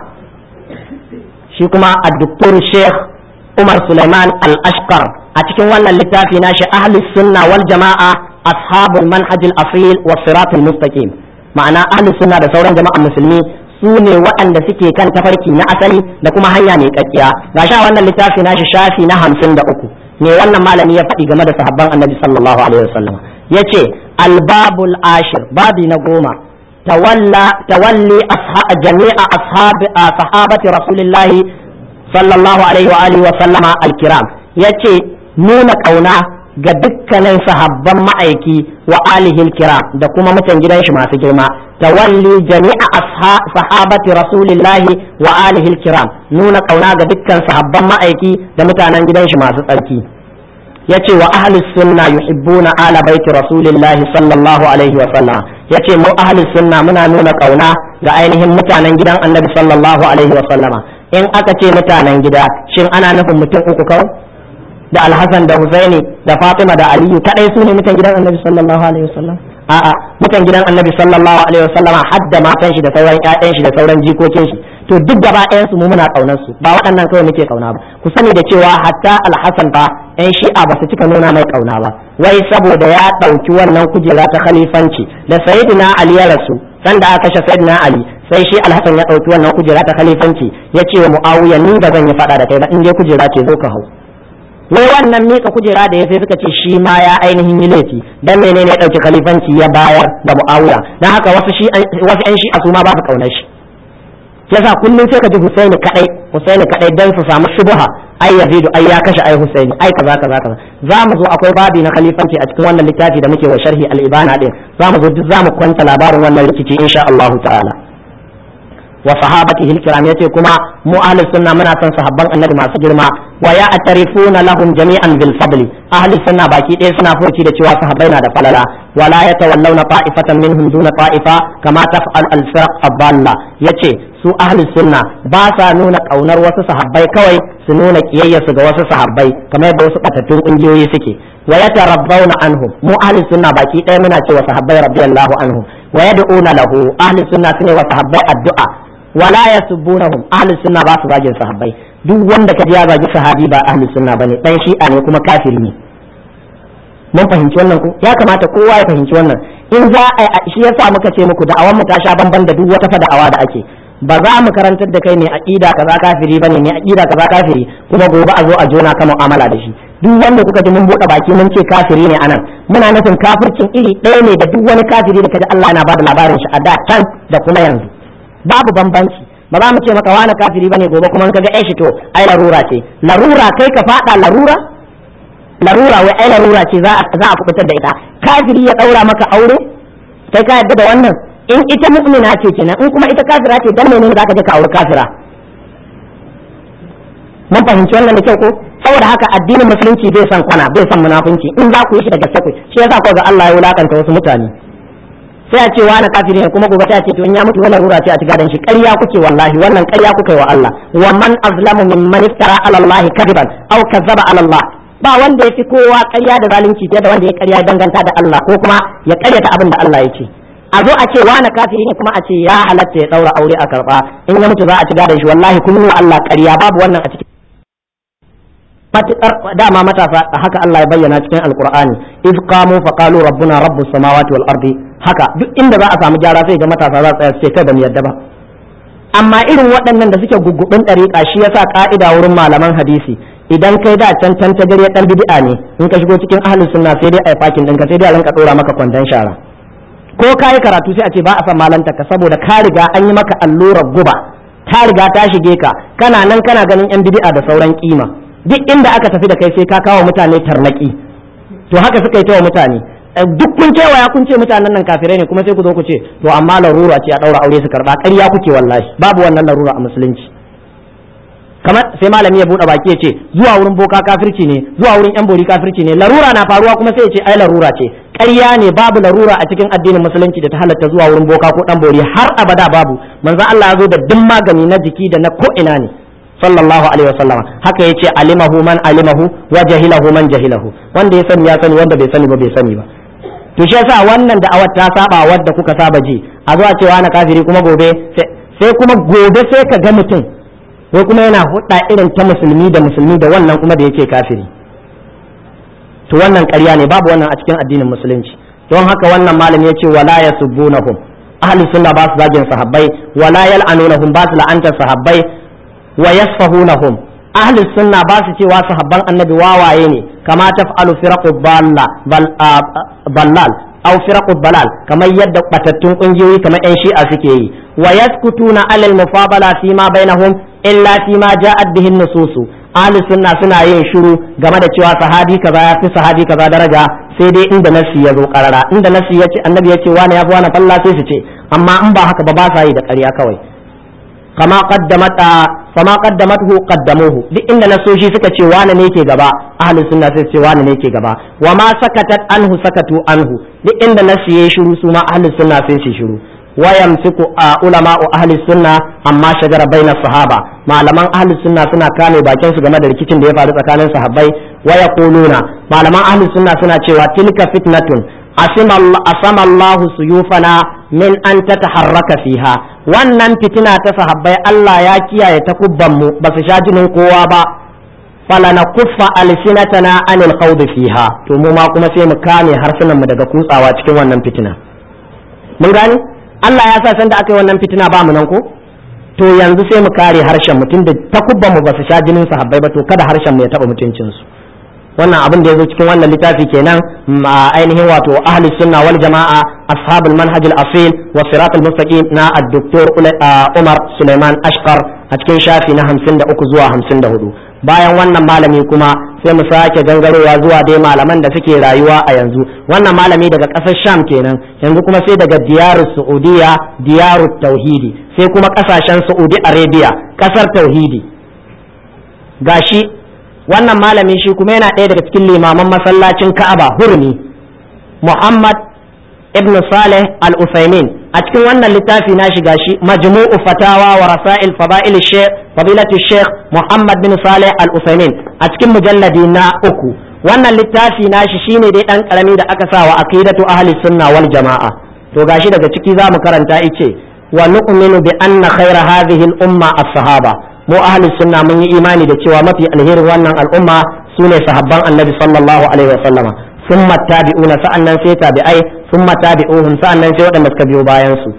shi kuma ad-doktor Sheikh Umar Sulaiman Al-Ashqar a cikin wannan littafi na shi ahli sunna wal jama'a ashabul manhaj al-asil was sirat al-mustaqim ma'ana ahli sunna da sauran jama'an musulmi su ne waɗanda suke kan tafarki na asali da kuma hanya mai kakkiya ga sha wannan littafi nashi shafi na hamsin da uku ne wannan malami ya faɗi game da sahabban annabi sallallahu alaihi wasallam ya ce albabul ashir babi na goma tawalli jami'a sahabati rasulillahi sallallahu alaihi wa alihi wa sallama alkiram ya ce nuna ƙauna ga dukkanin sahabban ma'aiki wa alihil kiram da kuma mutan gidan shi masu girma tawalli jami'a sahabati rasulillahi wa alihil kiram nuna kauna ga dukkan sahabban ma'aiki da mutanen gidan shi masu tsarki yace wa ahlus sunna yuhibbuna ala baiti rasulillahi sallallahu alaihi wa sallam yace mu ahlus sunna muna nuna kauna ga ainihin mutanen gidan annabi sallallahu alaihi wa sallama in aka ce mutanen gida shin ana nufin mutum uku kawai da alhassan da husaini da fatima da aliyu kadai su ne mutan gidan annabi sallallahu alaihi wasallam a'a mutan gidan annabi sallallahu alaihi wasallam har da matan shi da sauran ƴaƴan shi da sauran jikokin shi to duk gaba ɗayan su mu muna kaunar su ba waɗannan kawai muke kauna ba ku sani da cewa hatta alhassan fa ƴan shi'a ba su cika nuna mai kauna ba wai saboda ya ɗauki wannan kujera ta khalifanci da sayyidina ali ya rasu sanda aka kashe sayyidina ali sai shi alhassan ya ɗauki wannan kujera ta khalifanci ya ce wa muawiya ni ba zan yi faɗa da kai ba in dai kujera ce zo ka hau wai wannan mika kujera da ya sai suka ce shi ma ya ainihin yi laifi dan menene ya dauki khalifanci ya bayar da muawiya dan haka wasu shi wasu ƴan shi'a su ma ba su kaunar shi yasa kullum sai ka ji Husaini kadai Husaini kadai dan su samu shubha ai Yazidu ai ya kashe ai Husaini ai kaza kaza kaza za mu zo akwai babi na khalifanci a cikin wannan littafi da muke wa sharhi al-ibana din za mu zo duk za mu kwanta labarin wannan rikici insha Allah ta'ala wa sahabatihi al-kiram yace kuma mu ahlus sunna muna son sahabban annabi masu girma wa ya atarifuna lahum jami'an bil fadli ahlus sunna baki ɗaya suna furci da cewa sahabbai na da falala wala yatawallawna ta'ifatan minhum duna ta'ifa kama taf'al al-firq ad-dalla yace su ahlus sunna ba sa nuna kaunar wasu sahabbai kawai su nuna kiyayyarsu ga wasu sahabbai kamar yadda wasu batattun kungiyoyi suke wa yatarabbawna anhum mu ahlus sunna baki ɗaya muna cewa sahabbai radiyallahu anhum wa yad'una lahu ahlus sunna sune wa sahabbai addu'a wala yasubbunahum ahlus sunna ba su zagin sahabbai duk wanda kaji ya zagi sahabi ba ahlus sunna bane dan shi'a ne kuma kafiri ne mun fahimci wannan ku ya kamata kowa ya fahimci wannan in za a shi yasa muka ce muku da'awan mu ta sha bamban da duk wata fada'awa da ake ba za mu karantar da kai ne aqida kaza kafiri bane ne aqida kaza kafiri kuma gobe a zo a jona ka mu'amala da shi duk wanda kuka ji mun bude baki mun ce kafiri ne anan muna nufin kafircin iri ɗaya ne da duk wani kafiri da kaji Allah yana bada labarin shi a da can da kuma yanzu babu bambanci ba za mu ce maka wani kafiri bane gobe kuma in kaga ai shi to ai larura ce larura kai ka fada larura larura wai ai larura ce za a za a kubutar da ita kafiri ya daura maka aure kai ka yadda da wannan in ita mu'mina ce kenan in kuma ita kafira ce dan menene zaka je ka aure kafira mun fahimci wannan da kyau ko saboda haka addinin musulunci bai san kwana bai san munafunci in za ku yi shi da gaske ku shi yasa ko ga Allah ya wulakanta wasu mutane sai a ce wani kafiri ne kuma gobe ta ce to in ya mutu wannan rura ce a ci gadon shi ƙarya kuke wallahi wannan ƙarya kuke wa Allah wa man azlamu mimman iftara ala Allah kadiban aw kazzaba ala Allah ba wanda ya fi kowa ƙarya da zalunci fiye da wanda ya ƙarya danganta da Allah ko kuma ya ƙaryata abin da Allah ya ce a zo a ce wani kafiri ne kuma a ce ya halatta ya daura aure a karba in ya mutu za a ci gadon shi wallahi kun wa Allah ƙarya babu wannan a cikin matuƙar dama matasa haka Allah ya bayyana cikin alkur'ani iz qamu fa qalu rabbuna rabbus samawati wal ardi haka duk inda za a samu gyara sai ga matasa za su tsaya su ce kai ba mu yadda ba amma irin waɗannan da suke gugubin ɗariƙa shi yasa ka'ida wurin malaman hadisi idan kai da can can ta gare dan bid'a ne in ka shigo cikin ahlus sunna sai dai ai fakin ɗinka sai dai a rinka ɗora maka kwandon shara ko kayi karatu sai a ce ba a san malanta ka saboda ka riga an yi maka allurar guba ta riga ta shige ka kana nan kana ganin yan bid'a da sauran kima duk inda aka tafi da kai sai ka kawo mutane tarnaki to haka suka yi ta wa mutane duk kun ce waya kun ce mutanen nan kafirai ne kuma sai ku zo ku ce to amma larura ce a daura aure su karba ƙarya kuke wallahi babu wannan larura a musulunci kamar sai malami ya bude baki ya ce zuwa wurin boka kafirci ne zuwa wurin yan bori kafirci ne larura na faruwa kuma sai ya ce ai larura ce ƙarya ne babu larura a cikin addinin musulunci da ta halatta zuwa wurin boka ko dan bori har abada babu manzo Allah ya zo da duk magani na jiki da na ko ina ne sallallahu alaihi wasallam haka yace alimahu man alimahu wa jahilahu man jahilahu wanda ya sani ya sani wanda bai sani ba bai sani ba to shi yasa wannan da'awar ta saba wadda kuka saba ji a zuwa cewa na kafiri kuma gobe sai kuma gobe sai ka ga mutum ko kuma yana hudda irin ta musulmi da musulmi da wannan kuma da yake kafiri to wannan ƙarya ne babu wannan a cikin addinin musulunci don haka wannan malami ya ce wala yasubbunahum ahli sunna ba su zagin sahabbai wala yal'anunahum ba su la'antar sahabbai wa yasfahunahum ahli sunna ba su cewa sahabban annabi wawaye ne kama taf'alu firaqu balla ballal aw firaqu balal kamar yadda batattun kungiyoyi kamar yan shi'a suke yi wa yaskutuna alal mufabala fi ma bainahum illa fi ma ja'at bihi nususu ahli sunna suna yin shiru game da cewa sahabi kaza ya fi sahabi kaza daraja sai dai inda nasi ya zo karara inda nasi ya ce annabi ya ce wani ya fi wani falla sai su ce amma in ba haka ba ba sa yi da ƙarya kawai kama qaddamat fama qaddamathu qaddamuhu duk inda nasoshi suka ce wani ne ke gaba ahli sunna sai ce wani ne ke gaba wa ma sakatat anhu sakatu anhu duk inda nasi ya shiru su ma ahli sunna sai su shiru wayamsiku a ulama'u ahli sunna amma shagara baina sahaba malaman ahli sunna suna kame bakin su game da rikicin da ya faru tsakanin sahabbai wa yaquluna malaman ahli sunna suna cewa tilka fitnatun asama Allahu suyufana min an tataharraka fiha wannan fitina ta sahabbai Allah ya kiyaye takubban mu ba su sha jinin kowa ba falana kuffa alsinatana anil khawd fiha to mu ma kuma sai mu kame harsunan mu daga kutsawa cikin wannan fitina mun gani Allah ya sa sanda aka yi wannan fitina ba mu nan ko to yanzu sai mu kare harshen mutum da takubban mu ba su sha jinin sahabbai ba to kada harshen mu ya taba mutuncin su wannan abin da ya zo cikin wannan littafi kenan ainihin wato ahli sunna wal jama'a ashabul manhaj al asil wa sirat al mustaqim na ad-doktor Umar Suleiman Ashqar a cikin shafi na 53 zuwa 54 bayan wannan malami kuma sai mu sake gangarowa zuwa dai malaman da suke rayuwa a yanzu wannan malami daga ƙasar sham kenan yanzu kuma sai daga diyaru saudiya diyaru tauhidi sai kuma ƙasashen saudi arabia ƙasar tauhidi gashi wannan malami shi kuma yana ɗaya daga cikin limaman masallacin ka'aba hurmi muhammad ibn saleh al-usaimin a cikin wannan littafi na shiga shi majmu'u fatawa wa rasail fada'il sheikh fadilatu sheikh muhammad bin saleh al-usaimin a cikin mujalladi na uku wannan littafi na shi shine dai dan karami da aka sa wa aqidatu ahli sunna wal jama'a to gashi daga ciki zamu karanta ice wa nu'minu bi anna khayra hadhihi al-umma as-sahaba mu ahli sunna mun yi imani da cewa mafi alherin wannan al'umma sune sahabban annabi sallallahu alaihi wa sallama ثم التابعون sa'annan sai tabi'ai ثم تابعوهم sa'annan sai waɗanda suka biyo bayan su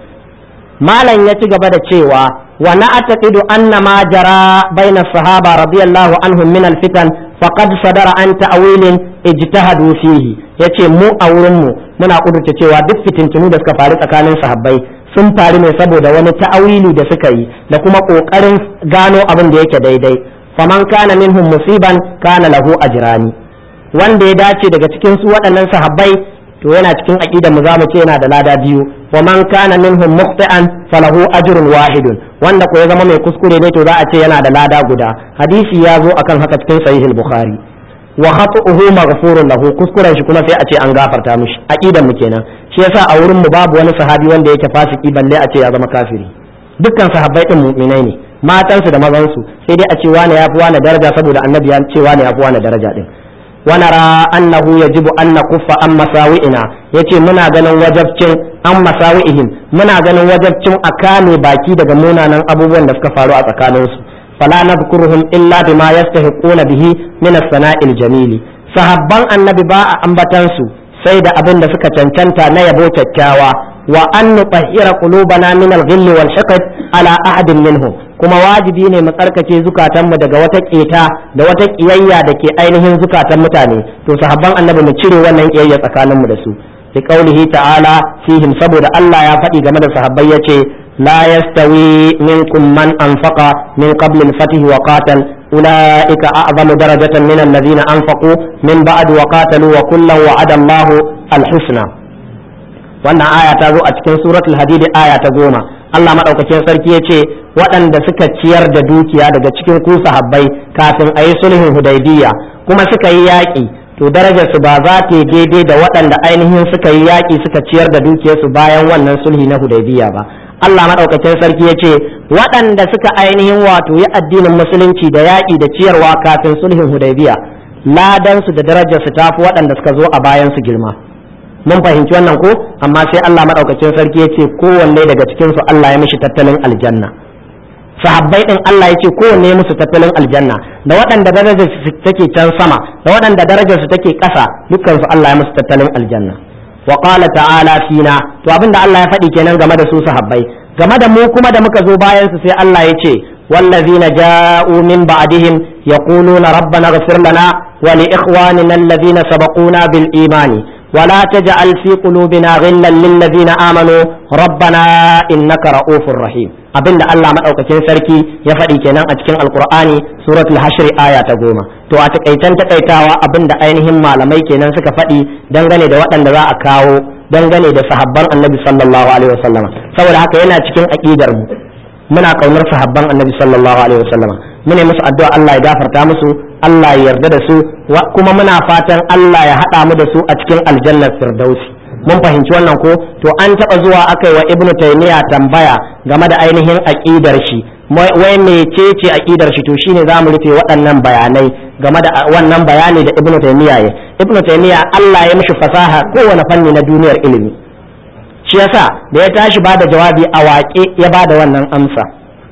malam ya ci gaba da cewa wa na'taqidu anna ma jara baina sahaba radiyallahu anhum min alfitan faqad sadara an ta'wilin ijtahadu fihi yace mu a wurin mu muna kudurta cewa duk fitintunu da suka faru tsakanin sahabbai sun faru ne saboda wani ta'awili da suka yi da kuma kokarin gano abin da yake daidai faman kana minhum musiban kana lahu ajrani wanda ya dace daga cikin su waɗannan sahabbai to yana cikin aqidar mu zamu ce yana da lada biyu wa man kana minhum muqti'an falahu ajrun wahidun wanda ko ya zama mai kuskure ne to za a ce yana da lada guda hadisi ya zo akan haka cikin sahih al-bukhari wa khatu'uhu maghfurun lahu kuskuren shi kuma sai a ce an gafarta mishi aqidar mu kenan shi yasa a wurin mu babu wani sahabi wanda yake fasiki balle a ce ya zama kafiri dukkan sahabbai din mu'minai ne matansu da mazansu sai dai a ce wani yafi wani daraja saboda annabi ya ce wani yafi wani daraja din ونرى أنه يجب أن نكف عن مساوئنا yace muna ganin wajabcin an masawi'ihim muna ganin wajabcin a kame baki daga munanan abubuwan da suka faru a tsakaninsu fala nadhkuruhum illa bima yastahiquna bihi min as-sana'il jamili sahabban annabi ba a ambatan su sai da abin da suka cancanta na yabo kyakkyawa wa an nutahhira qulubana min al-ghill wal hiqd ala ahadin minhum kuma wajibi ne mu tsarkake zukatanmu daga wata keta da wata kiyayya da ke ainihin zukatan mutane to sahabban annabi mu cire wannan kiyayya tsakaninmu da su bi qaulihi ta'ala fihim saboda Allah ya faɗi game da sahabbai yace la yastawi minkum man anfaqa min qabl al-fath wa qatal ulaika a'zamu darajatan min alladhina anfaqu min ba'd wa qatalu wa kullan wa'ada Allahu al-husna wannan aya ta zo a cikin suratul hadid aya ta goma Allah madaukakin sarki ya ce waɗanda suka ciyar da dukiya daga cikin ku sahabbai kafin a yi sulhin hudaybiya kuma suka yi yaƙi to darajar su ba za ta yi daidai da waɗanda ainihin suka yi yaƙi suka ciyar da dukiyarsu bayan wannan sulhi na hudaybiya ba Allah madaukakin sarki ya ce waɗanda suka ainihin wato yi addinin musulunci da yaƙi da ciyarwa kafin sulhin hudaybiya ladan su da darajar su tafi waɗanda suka zo a bayan su girma mun fahimci wannan ko amma sai Allah madaukakin sarki ya ce kowanne daga cikin su Allah ya mishi tattalin aljanna sahabbai din Allah ya ce kowanne ya musu tattalin aljanna da waɗanda darajar su take can sama da waɗanda darajar su take ƙasa dukkan su Allah ya musu tattalin aljanna wa qala ta'ala fina to abinda Allah ya faɗi kenan game da su sahabbai game da mu kuma da muka zo bayan su sai Allah ya ce والذين جاءوا من بعدهم يقولون ربنا اغفر لنا ولإخواننا الذين سبقونا بالإيمان ولا تجعل في قلوبنا غلا للذين آمنوا ربنا إنك رؤوف رحيم abinda Allah madaukakin sarki ya faɗi kenan a cikin alkur'ani suratul hashr aya ta goma to a takaitan takaitawa abinda ainihin malamai kenan suka faɗi dangane da waɗanda za a kawo dangane da sahabban annabi sallallahu alaihi wasallama saboda haka yana cikin aqidar mu muna kaunar sahabban annabi sallallahu alaihi wasallama mune musu addu'a Allah ya gafarta musu Allah ya yarda da su kuma muna fatan Allah ya haɗa mu da su a cikin aljannar firdausi mun fahimci wannan ko to an taɓa zuwa aka yi wa ibnu taymiya tambaya game da ainihin aqidar shi wai mecece aqidar shi to shine zamu rufe waɗannan bayanai game da wannan bayani da ibnu taymiya ya ibnu taymiya Allah ya mishi fasaha kowane fanni na duniyar ilimi shi yasa da ya tashi bada jawabi a waƙe ya bada wannan amsa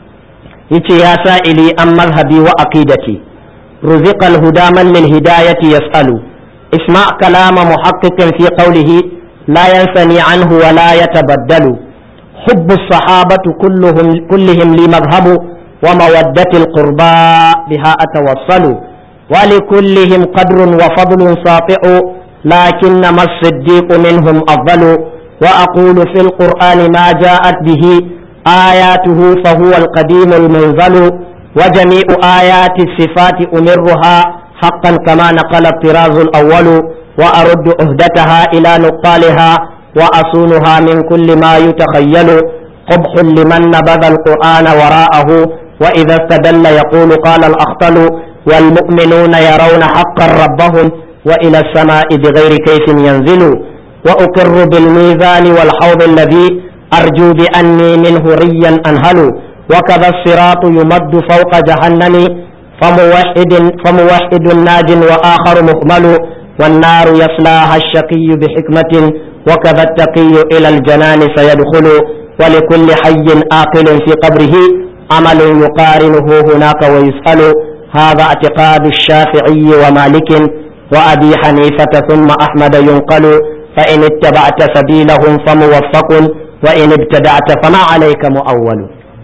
yace ya sa'ili an mazhabi wa aqidati رزق الهدى من للهداية يسأل اسمع كلام محقق في قوله لا ينثني عنه ولا يتبدل حب الصحابة كلهم كلهم لي مذهب ومودة القربى بها أتوصل ولكلهم قدر وفضل ساطع لكنما الصديق منهم أفضل وأقول في القرآن ما جاءت به آياته فهو القديم المنزل وجميع آيات الصفات أمرها حقا كما نقل الطراز الأول وأرد أهدتها إلى نقالها وأصونها من كل ما يتخيل قبح لمن نبذ القرآن وراءه وإذا استدل يقول قال الأخطل والمؤمنون يرون حقا ربهم وإلى السماء بغير كيف ينزل وأقر بالميزان والحوض الذي أرجو بأني منه ريا أنهل وكذا الصراط يمد فوق جهنم فموحد فموحد ناج وآخر مهمل والنار يصلاها الشقي بحكمة وكذا التقي إلى الجنان سيدخل ولكل حي آقل في قبره عمل يقارنه هناك ويسأل هذا اعتقاد الشافعي ومالك وأبي حنيفة ثم أحمد ينقل فإن اتبعت سبيلهم فموفق وإن ابتدعت فما عليك مؤول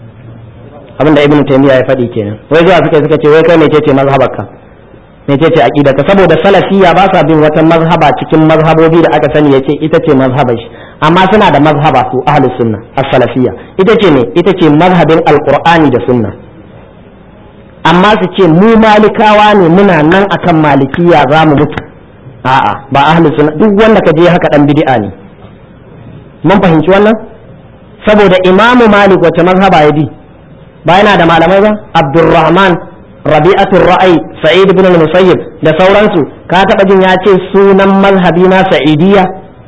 abinda ibnu taymiya ya faɗi kenan wai zuwa suka suka ce wai kai mece ce mazhabarka mece ce aqidaka saboda salafiyya ba sa bin wata mazhaba cikin mazhabobi da aka sani yace ita ce mazhabar shi amma suna da mazhaba su ahlus sunna as-salafiyya ita ce ne ita ce mazhabin alqur'ani da sunna amma su ce mu malikawa ne muna nan akan malikiya za mu mutu a'a ba ahlus sunna duk wanda ka je haka dan bid'a ne mun fahimci wannan saboda imamu malik wace mazhaba ya bi ba yana da malamai ba abdurrahman rabi'atul ra'ayi sa'id ibn al-musayyib da sauransu ka taba jin ya ce sunan mazhabi na sa'idiyya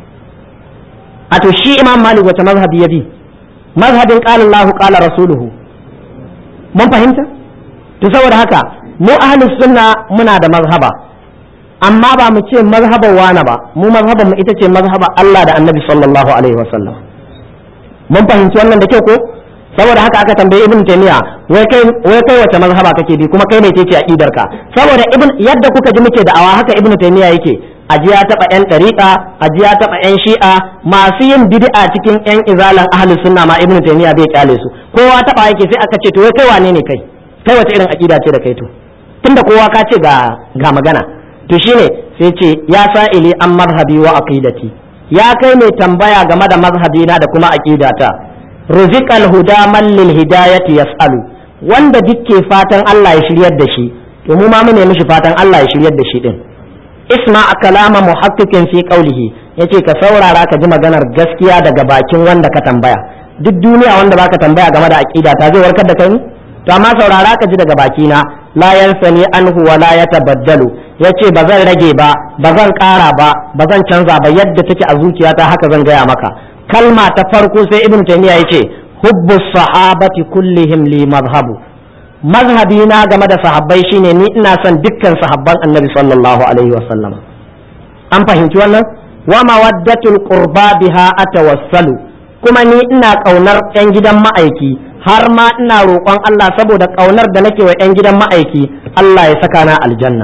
a to shi imam malik wace mazhabi ya bi mazhabin qala Allahu qala rasuluhu mun fahimta to saboda haka mu ahlus sunna muna da mazhaba amma ba mu ce mazhaban wani ba mu mazhaban mu ita ce mazhaba Allah da Annabi sallallahu alaihi wasallam mun fahimci wannan da kyau ko saboda haka aka tambaye ibn taymiya wai kai wai kai wace mazhaba kake bi kuma kai ne ce aqidar ka saboda ibn yadda kuka ji muke da'awa haka ibn taymiya yake aji ya taba yan dariqa aji ya taba yan shi'a masu yin bid'a cikin yan izalan ahli sunna ma ibn taymiya bai kyale su kowa taba yake sai aka ce to wai kai wane ne kai kai wace irin aqida ce da kai to tunda kowa ka ce ga ga magana to shine sai ce ya sa'ili an mazhabi wa aqidati ya kai mai tambaya game da mazhabina da kuma aqidata ruziqal huda man lil hidayati yas'alu wanda dukke fatan Allah ya shiryar da shi to mu ma mune mishi fatan Allah ya shiryar da shi din isma kalama muhaqqiqin fi qawlihi yace ka saurara ka ji maganar gaskiya daga bakin wanda ka tambaya duk duniya wanda baka tambaya game da aqida ta zai warkar da kai ne to amma saurara ka ji daga baki na la yansani anhu wa la yatabaddalu yace ba zan rage ba ba zan ƙara ba ba zan canza ba yadda take a zuciyata haka zan gaya maka kalma ta farko sai ibnu taymiya yace hubbu sahabati kullihim li madhhabu mazhabi na game da sahabbai shine ni ina son dukkan sahabban annabi sallallahu alaihi wa sallam an fahimci wannan wa mawaddatul qurba biha atawassalu kuma ni ina kaunar yan gidan ma'aiki har ma ina roƙon Allah saboda kaunar da nake wa yan gidan ma'aiki Allah ya saka na aljanna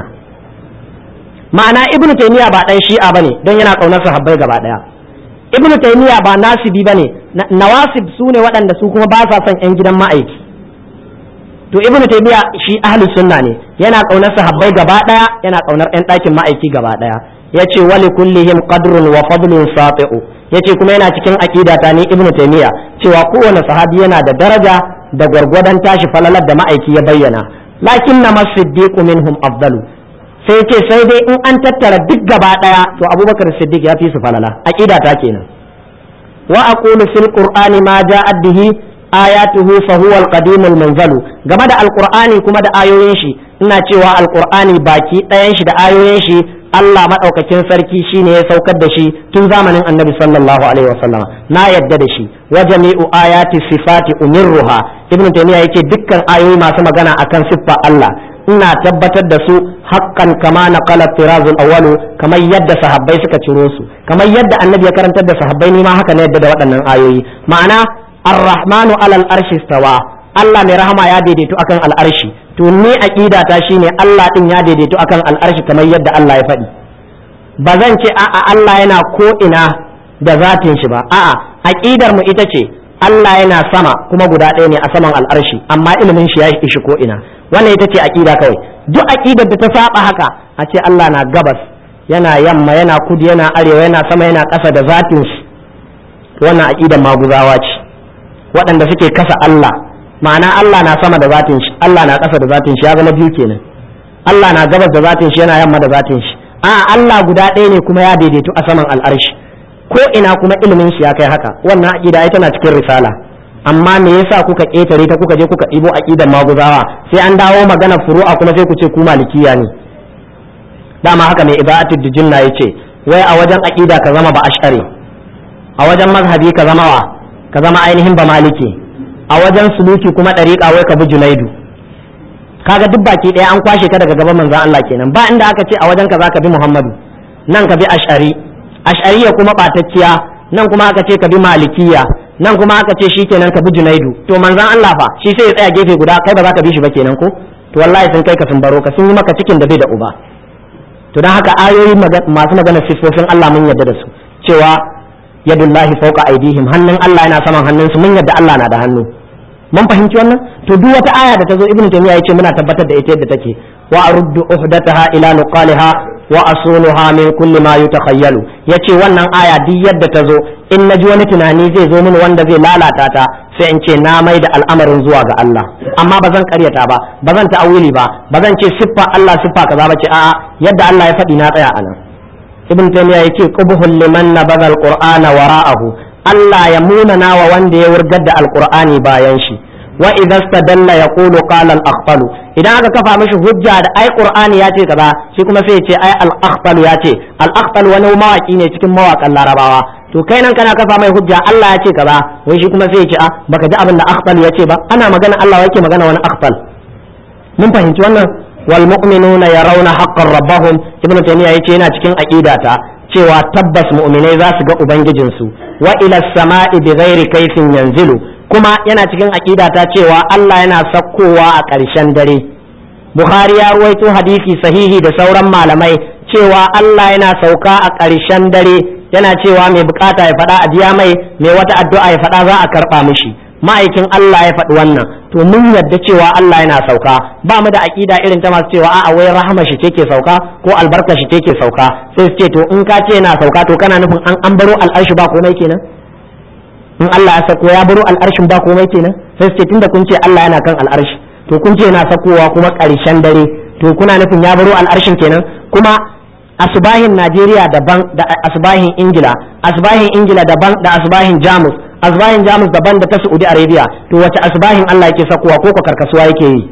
ma'ana ibnu taymiya ba dan shi'a bane don yana kaunar sahabbai gaba daya ibnu taymiya ba nasibi bane nawasib su ne waɗanda su kuma ba sa son yan gidan ma'aiki to ibnu taymiya shi ahlus sunna ne yana kaunar sahabbai gaba daya yana kaunar yan ɗakin ma'aiki gaba daya yace wali kullihim qadrun wa fadlun safi'u yace kuma yana cikin aqidata ne ibnu taymiya cewa kowane sahabi yana da daraja da gwargwadon tashi falalar da ma'aiki ya bayyana lakin na masiddiqu minhum afdalu sai ce sai dai in an tattara duk gaba daya to abubakar siddiq ya fi su falala aqidata kenan wa aqulu fil qur'ani ma ja'at bihi ayatuhu fa huwa al-qadim al-munzalu game da alqur'ani kuma da ayoyin shi ina cewa alqur'ani baki ɗayan shi da ayoyin shi Allah madaukakin sarki shine ya saukar da shi tun zamanin Annabi sallallahu alaihi wasallam na yadda da shi wa jami'u ayati sifati umirruha ibnu taymiya yake dukkan ayoyi masu magana akan siffa Allah ina tabbatar da su haqqan kama naqala tirazul awwalu kamar yadda sahabbai suka ciro su kamar yadda annabi ya karantar da sahabbai ni ma haka ne yadda da waɗannan ayoyi ma'ana ar-rahmanu alal arshi stawa Allah mai rahama ya daidaito akan al'arshi to ni aqida ta shine Allah din ya daidaito akan al'arshi kamar yadda Allah ya faɗi ba zan ce a'a Allah yana ko ina da zatin shi ba a'a aqidar mu ita ce Allah yana sama kuma guda ɗaya ne a saman al'arshi amma ilimin shi ya ishi ko ina wannan ita ce aqida kawai duk aqidar da ta saba haka a ce Allah na gabas yana yamma yana kudu yana arewa yana sama yana ƙasa da zatin shi wannan aqidar maguzawa ce waɗanda suke kasa Allah ma'ana Allah na sama da zatin shi Allah na ƙasa da zatin shi ya zama biyu kenan Allah na gabas da zatin shi yana yamma da zatin shi a Allah guda ɗaya ne kuma ya daidaito a saman al'arshi ko ina kuma ilimin shi ya kai haka wannan aqida ai tana cikin risala amma me yasa kuka ƙetare ta kuka je kuka ɗibo aqidan maguzawa sai an dawo magana furu'a kuma sai ku ce ku malikiya ne dama haka mai ibadatul dijinna yace wai a wajen aqida ka zama ba ash'ari a wajen mazhabi ka zama wa ka zama ainihin ba maliki a wajen suluki kuma ɗariƙa wai ka bi junaidu kaga duk baki ɗaya an kwashe ka daga gaban manzon Allah kenan ba inda aka ce a wajen ka zaka bi Muhammadu nan ka bi ash'ari ash'ariya kuma ɓatacciya nan kuma aka ce ka bi malikiya nan kuma aka ce shikenan ka bi junaidu to manzon Allah fa shi sai ya tsaya gefe guda kai ba za ka bi shi ba kenan ko to wallahi sun kai ka sun baro ka sun yi maka cikin da bai da uba to don haka ayoyi masu magana siffofin Allah mun yarda da su cewa yadullahi fawqa aydihim hannun Allah yana saman hannunsu mun yadda Allah na da hannu mun fahimci wannan to duk wata aya da ta zo ibnu taymiya yace muna tabbatar da ita yadda take wa aruddu uhdataha ila nuqaliha wa asunuha min kulli ma yutakhayyalu yace wannan aya duk yadda ta zo in naji wani tunani zai zo mini wanda zai lalata ta sai in ce na mai da al'amarin zuwa ga Allah amma ba zan karyata ba ba zan ta'awili ba ba zan ce siffa Allah siffa kaza ba ce a'a yadda Allah ya faɗi na tsaya anan ibn taymiya yake qubhul liman nabadha alqur'ana wara'ahu Allah ya munana wa wanda ya wurgar da alqur'ani bayan shi wa idza stadalla yaqulu qala al idan aka kafa mishi hujja da ai qur'ani ya ce kaza shi kuma sai ya ce ai al ya ce al wani mawaki ne cikin mawakan larabawa to kai nan kana kafa mai hujja Allah ya ce kaza wai shi kuma sai ya ce a baka ji abin da akhtal ya ce ba ana magana Allah yake magana wani akhtal mun fahimci wannan wal mu'minuna yarawna haqqan rabbahum ibnu taymiya yace yana cikin aqidata cewa tabbas mu'minai za su ga ubangijinsu wa ila samai bi ghairi kayfin yanzilu kuma yana cikin aqidata cewa Allah yana sakkowa a ƙarshen dare Bukhari ya ruwaito hadisi sahihi da sauran malamai cewa Allah yana sauka a ƙarshen dare yana cewa mai bukata ya faɗa a biya mai mai wata addu'a ya faɗa za a karɓa mishi ma'aikin Allah ya faɗi wannan to mun yadda cewa Allah yana sauka ba mu da aƙida irin ta masu cewa a'a wai rahama shi ce ke sauka ko albarka shi ce ke sauka sai su ce to in ka ce yana sauka to kana nufin an an baro al'arshi ba komai kenan in Allah ya sako ya baro al'arshin ba komai kenan sai su ce tunda kun ce Allah yana kan al'arshi to kun ce yana sakowa kuma ƙarshen dare to kuna nufin ya baro al'arshin kenan kuma asubahin Najeriya daban da asubahin Ingila asubahin Ingila daban da asubahin Jamus asbahin jamus daban da ta saudi arabia to wace asbahin Allah yake sakowa ko ko karkasuwa yake yi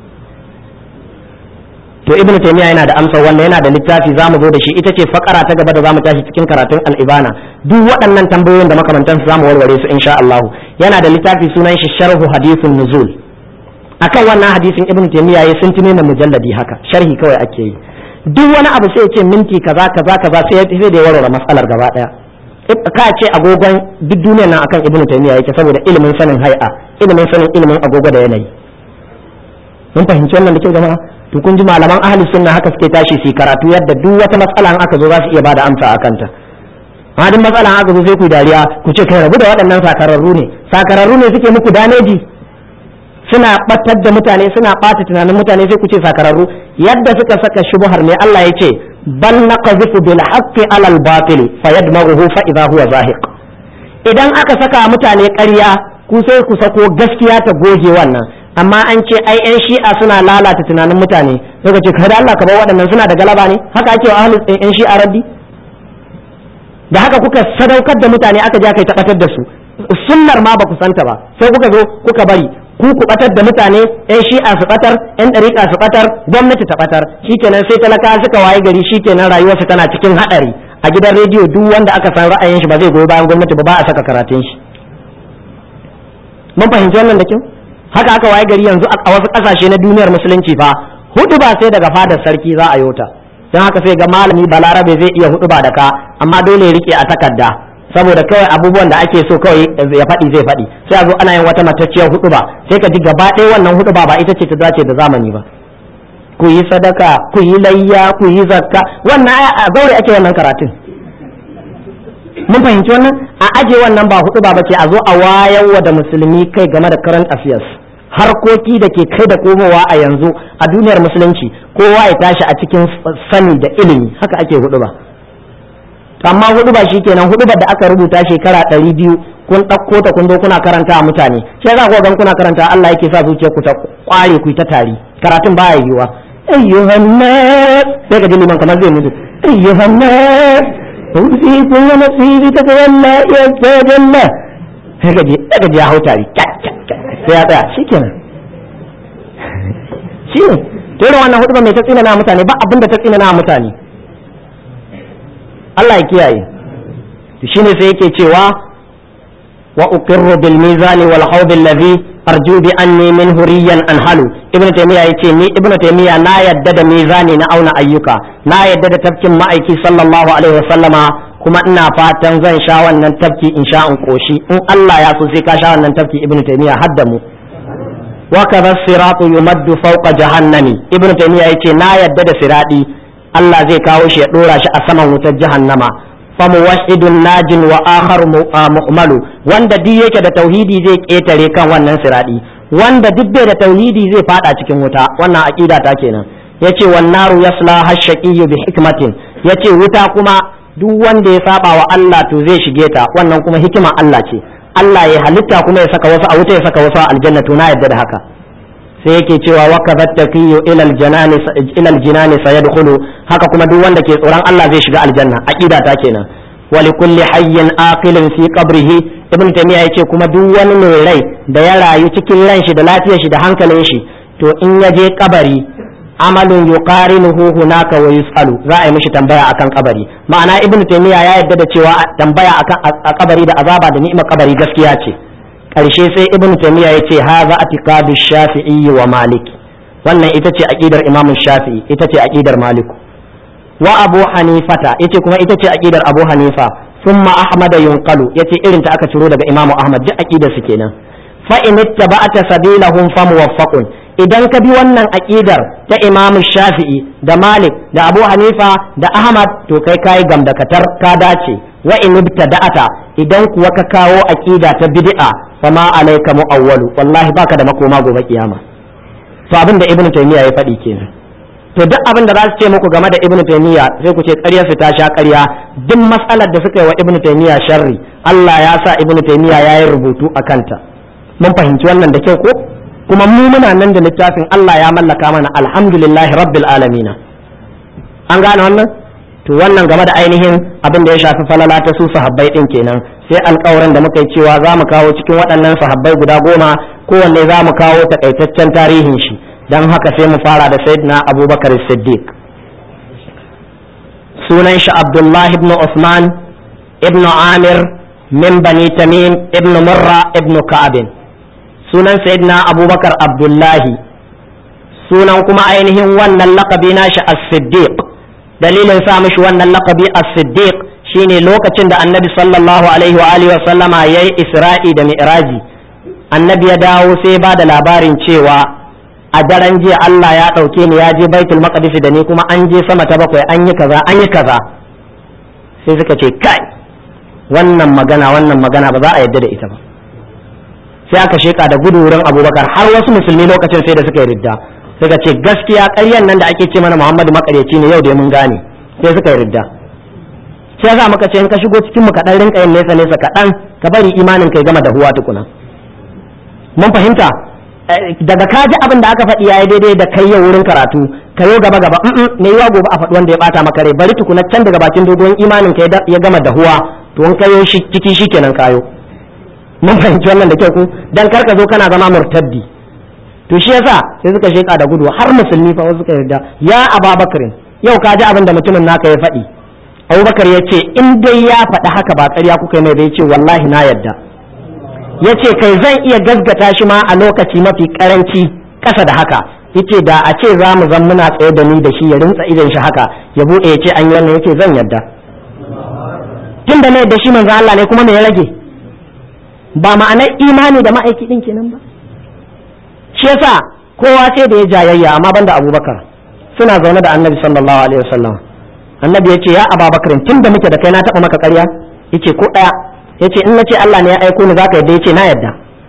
to ibnu taymiya yana da amsa wanda yana da littafi zamu zo da shi ita ce fakara ta gaba da zamu tashi cikin karatun al-ibana duk waɗannan tambayoyin da makamantan su zamu warware su insha Allah yana da littafi sunan shi sharhu hadithun nuzul akan wannan hadisin ibnu taymiya yayi sun tune mujalladi haka sharhi kawai ake yi duk wani abu sai ya ce minti kaza kaza kaza sai sai da ya warware matsalar gaba daya ka ce agogon duk duniyar nan akan ibnu taymiya yake saboda ilimin sanin hay'a ilimin sanin ilimin agogo da yanayi mun fahimci wannan da kyau jama'a to kun ji malaman ahli sunna haka suke tashi su karatu yadda duk wata matsala in aka zo za su iya bada amsa a kanta amma duk matsala aka zo sai ku dariya ku ce kai rabu da waɗannan sakararru ne sakararru ne suke muku daneji suna batar da mutane suna ɓata tunanin mutane sai ku ce sakararru yadda suka saka shubuhar ne Allah ya ce bal naqzifu bil haqqi ala al batil fayadmaghuhu fa idha huwa zahiq idan aka saka mutane ƙarya ku sai ku sako gaskiya ta goge wannan amma an ce ai yan shi'a suna lalata tunanin mutane sai ka ce kada Allah ka bar waɗannan suna da galaba ne haka ake wa ahlus yan shi'a raddi da haka kuka sadaukar da mutane aka je aka yi tabbatar da su sunnar ma ba ku santa ba sai kuka zo kuka bari ku ku batar da mutane yan shi'a su batar yan dariƙa su batar gwamnati ta batar shikenan sai talaka suka waye gari shikenan rayuwarsu tana cikin hadari a gidan rediyo duk wanda aka san ra'ayin shi ba zai goyi bayan gwamnati ba ba a saka karatun shi mun fahimci wannan da kyau haka aka waye gari yanzu a wasu kasashe na duniyar musulunci fa hudu ba sai daga fadar sarki za a yota don haka sai ga malami balarabe zai iya hudu ba da ka amma dole ya rike a takarda saboda kawai abubuwan da ake so kawai ya faɗi zai faɗi sai a zo ana yin wata matacciyar hudu ba sai ka ji gaba ɗaya wannan hudu ba ba ita ce ta dace da zamani ba ku yi sadaka ku yi layya ku yi zakka wannan a zaure ake wannan karatun mun fahimci wannan a aje wannan ba hudu ba bace a zo a wayarwa da musulmi kai game da current affairs harkoki da ke kai da komowa a yanzu a duniyar musulunci kowa ya tashi a cikin sani da ilimi haka ake hudu ba amma hudu ba kenan hudu da aka rubuta shekara ɗari biyu kun ɗauko ta kun zo kuna karanta a mutane sai za ku gan kuna karanta Allah yake sa zuciyar ku ta kware ku ta tari karatun baya yiwuwa ayyuhan nas sai ka ji liman kamar zai mutu ayyuhan nas أوصيكم ونصيبي تتولى يتجلى sai gaji sai gaji ya hau tari sai ya tsaya shikenan shi ne to irin wannan hudu mai ta tsina na mutane ba abin da ta tsina na mutane Allah ya kiyaye to shine sai yake cewa wa uqirru bil mizani wal hawd alladhi arju bi anni min huriyan anhalu ibnu taymiya yace ni ibnu taymiya na yadda da mizani na auna ayyuka na yadda da tafkin ma'aiki sallallahu alaihi wasallama kuma ina fatan zan sha wannan tafki in sha in koshi in Allah ya so sai ka sha wannan tafki ibnu taymiya hadda mu wa kadha siratu yumaddu fawqa jahannami ibnu taymiya yace na yadda da siradi Allah zai kawo shi ya dora shi a saman wutar jahannama famuwahidun najin wa akhar mu'malu wanda duk yake da tauhidi zai ketare kan wannan siradi wanda duk bai da tauhidi zai fada cikin wuta wannan aqida ta kenan yace wan naru yasla hashaqiyyu bi hikmatin yace wuta kuma duk wanda ya saba wa Allah to zai shige ta wannan kuma hikima Allah ce Allah ya halitta kuma ya saka wasu a wuta ya saka wasu a aljanna to na yadda da haka sai yake cewa wa kadhat taqiyyu ila aljanani ila aljanani sayadkhulu haka kuma duk wanda ke tsoron Allah zai shiga aljanna aqida ta kenan wa likulli hayyin aqilin fi qabrihi ibn taymiya yace kuma duk wani mai rai da ya rayu cikin ran shi da lafiyar shi da hankalin shi to in ya je kabari amalun yuqarinuhu hunaka wa yusalu za a yi mishi tambaya akan kabari ma'ana ibn taymiya ya yadda da cewa tambaya akan a kabari da azaba da ni'imar kabari gaskiya ce karshe sai ibn taymiya ya ce haza atiqadu shafi'i wa malik wannan ita ce aqidar imam shafi'i ita ce aqidar malik wa abu hanifata yace kuma ita ce aqidar abu hanifa thumma ahmad yunqalu yace irin ta aka ciro daga imam ahmad duk aqidar su kenan fa in ittaba'ata sabilahum fa muwaffaqun idan ka bi wannan aqidar ta imam shafi'i da malik da abu hanifa da ahmad to kai kai gamdakatar ka dace wa in ibtada'ata idan kuwa ka kawo aqida ta bid'a fama alayka mu'awwalu wallahi baka da makoma gobe kiyama to abin da ibnu taymiya ya faɗi kenan to duk abin da za su ce muku game da ibnu taymiya sai ku ce ƙaryar su ta sha ƙarya duk matsalar da suka yi wa ibnu taymiya sharri Allah ya sa ibnu taymiya ya yi rubutu a kanta mun fahimci wannan da kyau ko kuma mu muna nan da littafin Allah ya mallaka mana alhamdulillahi rabbil alamin an gane wannan to wannan game da ainihin abin da ya shafi falala ta su sahabbai din kenan sai alƙawarin da muka yi cewa za mu kawo cikin waɗannan sahabbai guda goma kowanne za mu kawo takaitaccen tarihin shi don haka sai mu fara da sayyidina abubakar siddiq sunan shi abdullah ibn usman ibn amir min bani tamim ibn murra ibn ka'abin sunan sayyidina abubakar abdullahi sunan kuma ainihin wannan lakabi nashi as-siddiq dalilin sa mishi wannan lakabi as-siddiq shine lokacin da annabi sallallahu alaihi wa alihi wa sallama yayi isra'i da mi'raji annabi ya dawo sai ba da labarin cewa a daren jiya Allah ya ɗauke ni ya je baitul maqdis da ni kuma an je sama ta bakwai an yi kaza an yi kaza sai suka ce kai wannan magana wannan magana ba za a yadda da ita ba sai aka sheka da gudu wurin abubakar har wasu musulmi lokacin sai da suka yi ridda suka ce gaskiya ƙaryan nan da ake ce mana muhammadu makaryaci ne yau da mun gane sai suka yi ridda sai yasa muka ce in ka shigo cikin mu kaɗan rinka yin nesa nesa kaɗan ka bari imanin kai gama da huwa tukuna mun fahimta daga ka ji abin da aka faɗi yayi daidai da kai yau wurin karatu ka yo gaba gaba me yiwa gobe a faɗi wanda ya bata maka rai bari tukuna can daga bakin dogon imanin ka ya gama da huwa to in kayo shi ciki shikenan kayo mun fahimci wannan da kyau ku dan kar ka zo kana zama murtaddi to shi yasa sai suka sheka da gudu har musulmi fa wasu suka yarda ya ababakarin yau ka ji abin da mutumin naka ya faɗi abubakar ya ce in dai ya faɗi haka ba ƙarya kuka mai bai ce wallahi na yarda ya ce kai zan iya gasgata shi ma a lokaci mafi karanci ƙasa da haka yace da a ce za mu zan muna tsaye da ni da shi ya rintsa idan shi haka ya buɗe ya ce an yi wannan yace zan yarda tun da na yadda shi manzo Allah ne kuma me ya rage ba ma'anar imani da ma'aiki din kenan ba shi yasa kowa sai da ya jayayya amma banda Abubakar suna zaune da Annabi sallallahu alaihi wasallam Annabi ya ce ya Abubakar tun da muke da kai na taɓa maka ƙarya yace ko ɗaya yace in nace Allah ne ya aiko ni zaka yadda yace na yadda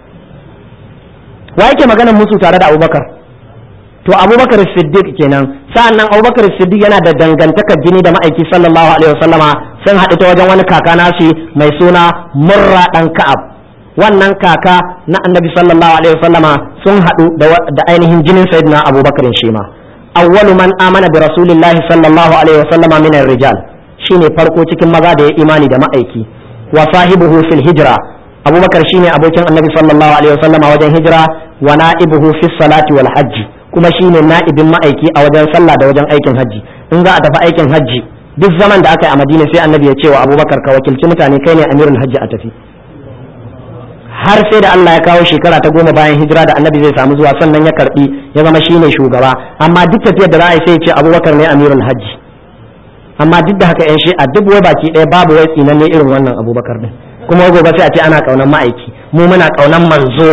wa yake maganar musu tare da Abubakar to Abubakar Siddiq kenan sa'annan Abubakar Siddiq yana da dangantakar jini da ma'aiki sallallahu alaihi wasallama sun haɗu ta wajen wani kaka nashi mai suna Murra dan Ka'ab wannan kaka na Annabi sallallahu alaihi wasallama sun haɗu da ainihin jinin Sayyidina Abubakar shi ma awwalu man amana bi rasulillahi sallallahu alaihi wasallama min rijal shine farko cikin maza da ya imani da ma'aiki wa sahibuhu fil hijra abubakar shine abokin annabi sallallahu alaihi wasallam a wajen hijira wa na'ibuhu fis salati wal hajji kuma shine na'ibin ma'aiki a wajen sallah da wajen aikin hajji in za a tafi aikin hajji duk zaman da aka yi a madina sai annabi ya ce wa abubakar ka wakilci mutane kai ne amirul hajji a tafi har sai da Allah ya kawo shekara ta goma bayan hijira da annabi zai samu zuwa sannan ya karbi ya zama shine shugaba amma duk tafiyar da za a yi sai ya ce abubakar ne amirul hajji amma duk da haka yan shi'a duk wai baki ɗaya babu wai tsinan ne irin wannan abubakar din kuma gobe sai a ce ana kaunan ma'aiki mu muna kaunan manzo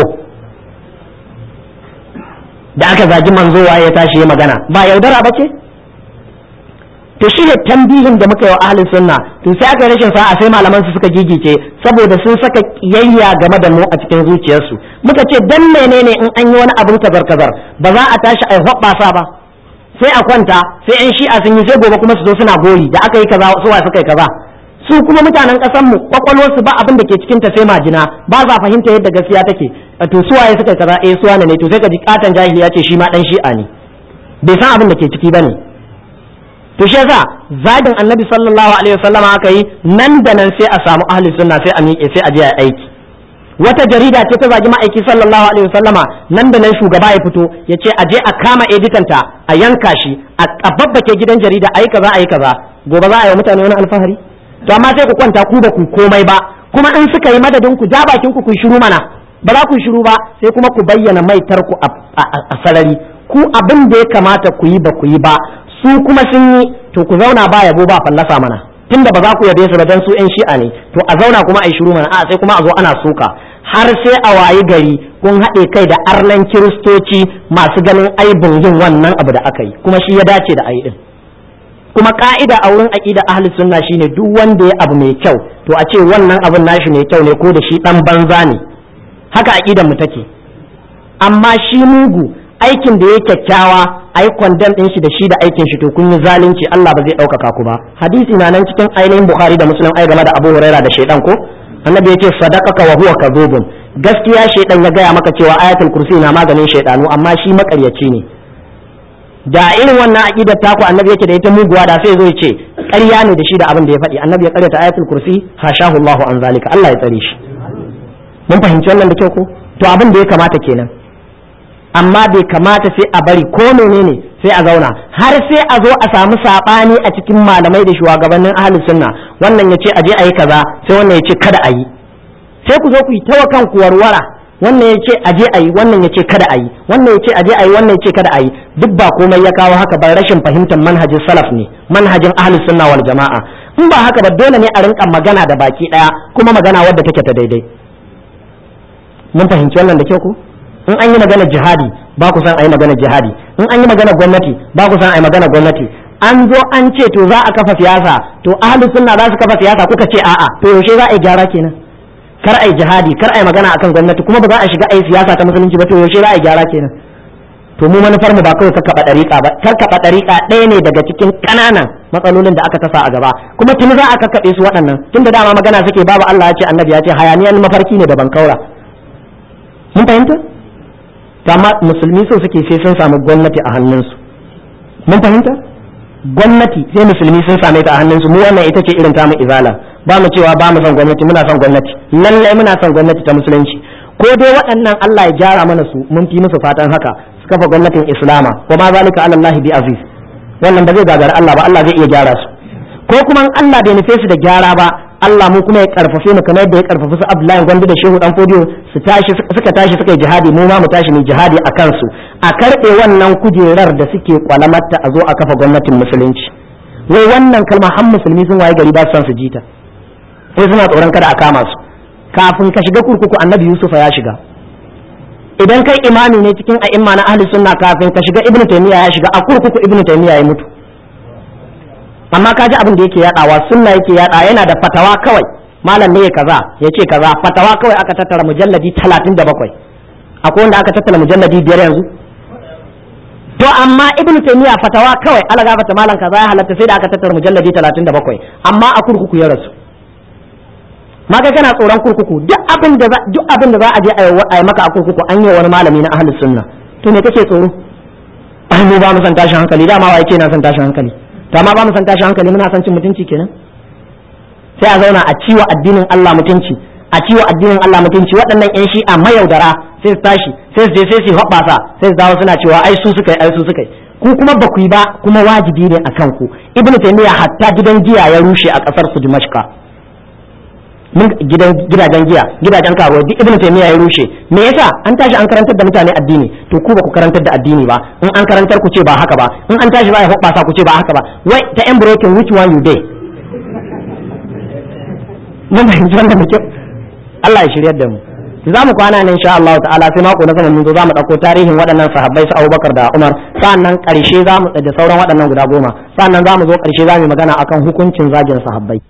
da aka zagi manzo waye ya tashi ya magana ba yaudara ba ce to shi ne tambihin da muka yi wa ahlus sunna to sai aka rashin sa'a sai malaman su suka gigice saboda sun saka kiyayya game da mu a cikin zuciyarsu muka ce dan menene in an yi wani abin kazar kazar ba za a tashi ai hoɓɓasa ba sai a kwanta sai yan shi'a sun yi sai gobe kuma su zo suna gori da aka yi kaza su wa suka yi kaza su kuma mutanen ƙasar mu kwakwalwar su ba abin da ke cikin ta sai majina ba za fahimta yadda gaskiya take to su waye suka yi kaza eh su wane ne to sai ka ji katan jahili ya ce shi ma dan shi'a ne bai san abin da ke ciki bane to shi yasa zagin annabi sallallahu alaihi wasallama aka yi nan da nan sai a samu ahli sunna sai a miƙe sai a je a aiki wata jarida ce ta zagi ma'aiki sallallahu alaihi wasallama nan da nan shugaba ya fito ya ce a je a kama editanta a yanka shi a babbake gidan jarida a yi kaza a yi kaza gobe za a yi mutane wani alfahari to amma sai ku kwanta ku ba ku komai ba kuma in suka yi madadin ku ja bakin ku ku shiru mana ba za ku shiru ba sai kuma ku bayyana maitar ku a sarari ku abin da ya kamata ku yi ba ku yi ba su kuma sun yi to ku zauna ba yabo ba fallasa mana tunda ba za ku yabe su ba dan su yan shi'a ne to a zauna kuma a yi shiru mana a sai kuma a zo ana suka har sai a wayi gari kun haɗe kai da arnan kiristoci masu ganin aibin yin wannan abu da aka yi kuma shi ya dace da ayi din kuma ka'ida a wurin aqida ahli sunna shine duk wanda ya abu mai kyau to a ce wannan abun nashi mai kyau ne ko da shi dan banza ne haka aqidan mu take amma shi mugu aikin da ya kyakkyawa ai kwandon din shi da shi da aikin shi to kun yi zalunci Allah ba zai ɗaukaka ku ba hadisi na nan cikin ainihin bukhari da muslim ai game da abu huraira da shaidan ko annabi ya ce sadaqaka wa huwa kadhubun gaskiya shaidan ya gaya maka cewa ayatul kursi na maganin shaidanu amma shi makaryaci ne da irin wannan aqidar taku annabi yake da ita muguwa da sai zo ya ce ƙarya ne da shi da abin da ya faɗi annabi ya ƙaryata ayatul kursi hashahu Allahu an zalika Allah ya tsare shi mun fahimci wannan da kyau ko to abin da ya kamata kenan amma bai kamata sai a bari ko menene sai a zauna har sai a zo a samu sabani a cikin malamai da shugabannin ahli sunna wannan ya ce a je a yi kaza sai wannan ya ce kada a yi sai ku zo ku yi tawa kanku warwara wannan ya ce aje a yi wannan ya ce kada a yi wannan ya ce aje a yi wannan ya ce kada a yi duk ba komai ya kawo haka ba rashin fahimtar manhajin salaf ne manhajin ahli sunna wal jama'a in ba haka ba dole ne a rinka magana da baki daya kuma magana wadda take ta daidai mun fahimci wannan da kyau ko in an yi magana jihadi ba ku san a yi magana jihadi in an yi magana gwamnati ba ku san a yi magana gwamnati an zo an ce to za a kafa siyasa to ahli sunna za su kafa siyasa kuka ce a'a to yaushe za a yi gyara kenan kar ai jihadi kar ai magana akan gwamnati kuma ba za a shiga ai siyasa ta musulunci ba to yaushe za a gyara kenan to mu manufar mu ba kawai kakkaɓa ɗariƙa ba kakkaɓa ɗariƙa ɗaya ne daga cikin ƙananan matsalolin da aka tasa a gaba kuma tuni za a kakkaɓe su waɗannan tunda dama magana suke babu Allah ya ce annabi ya ce hayaniyan mafarki ne da bankaura mun fahimta amma musulmi so suke sai sun samu gwamnati a hannunsu mun fahimta gwamnati sai musulmi sun same ta a hannunsu mu wannan ita ce irin tamu izala ba mu cewa ba mu son gwamnati muna son gwamnati lallai muna son gwamnati ta musulunci ko dai waɗannan Allah ya gyara mana su mun fi musu fatan haka su kafa gwamnatin islama wa ma zalika ala Allah bi aziz wannan ba zai gagara Allah ba Allah zai iya gyara su ko kuma in Allah bai nufe su da gyara ba Allah mu kuma ya karfafe mu kamar yadda ya karfafi su Abdullahi Gwandu da Shehu Dan Fodiyo su tashi suka tashi suka yi jihadi mu ma mu tashi mu jihadi a kansu a karɓe wannan kujerar da suke kwalamarta a zo a kafa gwamnatin musulunci wai wannan kalma har musulmi sun waye gari ba su san su jita sai suna tsoron kada a kama su kafin ka shiga kurkuku annabi yusufa ya shiga idan kai imami ne cikin a'imma na ahli sunna kafin ka shiga ibnu taymiya ya shiga a kurkuku ibnu taymiya ya mutu amma ka ji abin da yake yadawa sunna yake yada yana da fatawa kawai malam ne kaza ya ce kaza fatawa kawai aka tattara mujalladi 37 akwai wanda aka tattara mujalladi biyar yanzu to amma ibnu taymiya fatawa kawai ala gafata malam kaza ya halatta sai da aka tattara mujalladi 37 amma a kurkuku ya rasu ma kai kana tsoron kurkuku duk abin da duk abin da za a je a yi maka a kurkuku an yi wani malami na ahlus sunna to me kake tsoro ai mu ba mu san tashin hankali dama wa yake na san tashin hankali to amma ba mu san tashin hankali muna san cin mutunci kenan sai a zauna a ciwo addinin Allah mutunci a ciwo addinin Allah mutunci waɗannan yan shi'a mayaudara sai su tashi sai su je sai su hoɓɓasa sai su dawo suna cewa ai su suka yi ai su suka yi ku kuma ba ku yi ba kuma wajibi ne akan ku ibnu taymiya hatta gidan giya ya rushe a ƙasar su dimashqa mun gidan gidajen giya gidajen karuwa duk ibnu taymiya ya rushe me yasa an tashi an karantar da mutane addini to ku ba ku karantar da addini ba in an karantar ku ce ba haka ba in an tashi ba ya hoɓɓasa ku ce ba haka ba wai ta yan broken which one you day mun fahimci wannan da kyau Allah ya shiryar da mu za mu kwana ne insha Allah ta'ala sai mako na sama mun zo za mu dauko tarihin waɗannan sahabbai su Abubakar da Umar sannan ƙarshe za mu da sauran waɗannan guda goma sannan za mu zo ƙarshe za mu magana akan hukuncin zagin sahabbai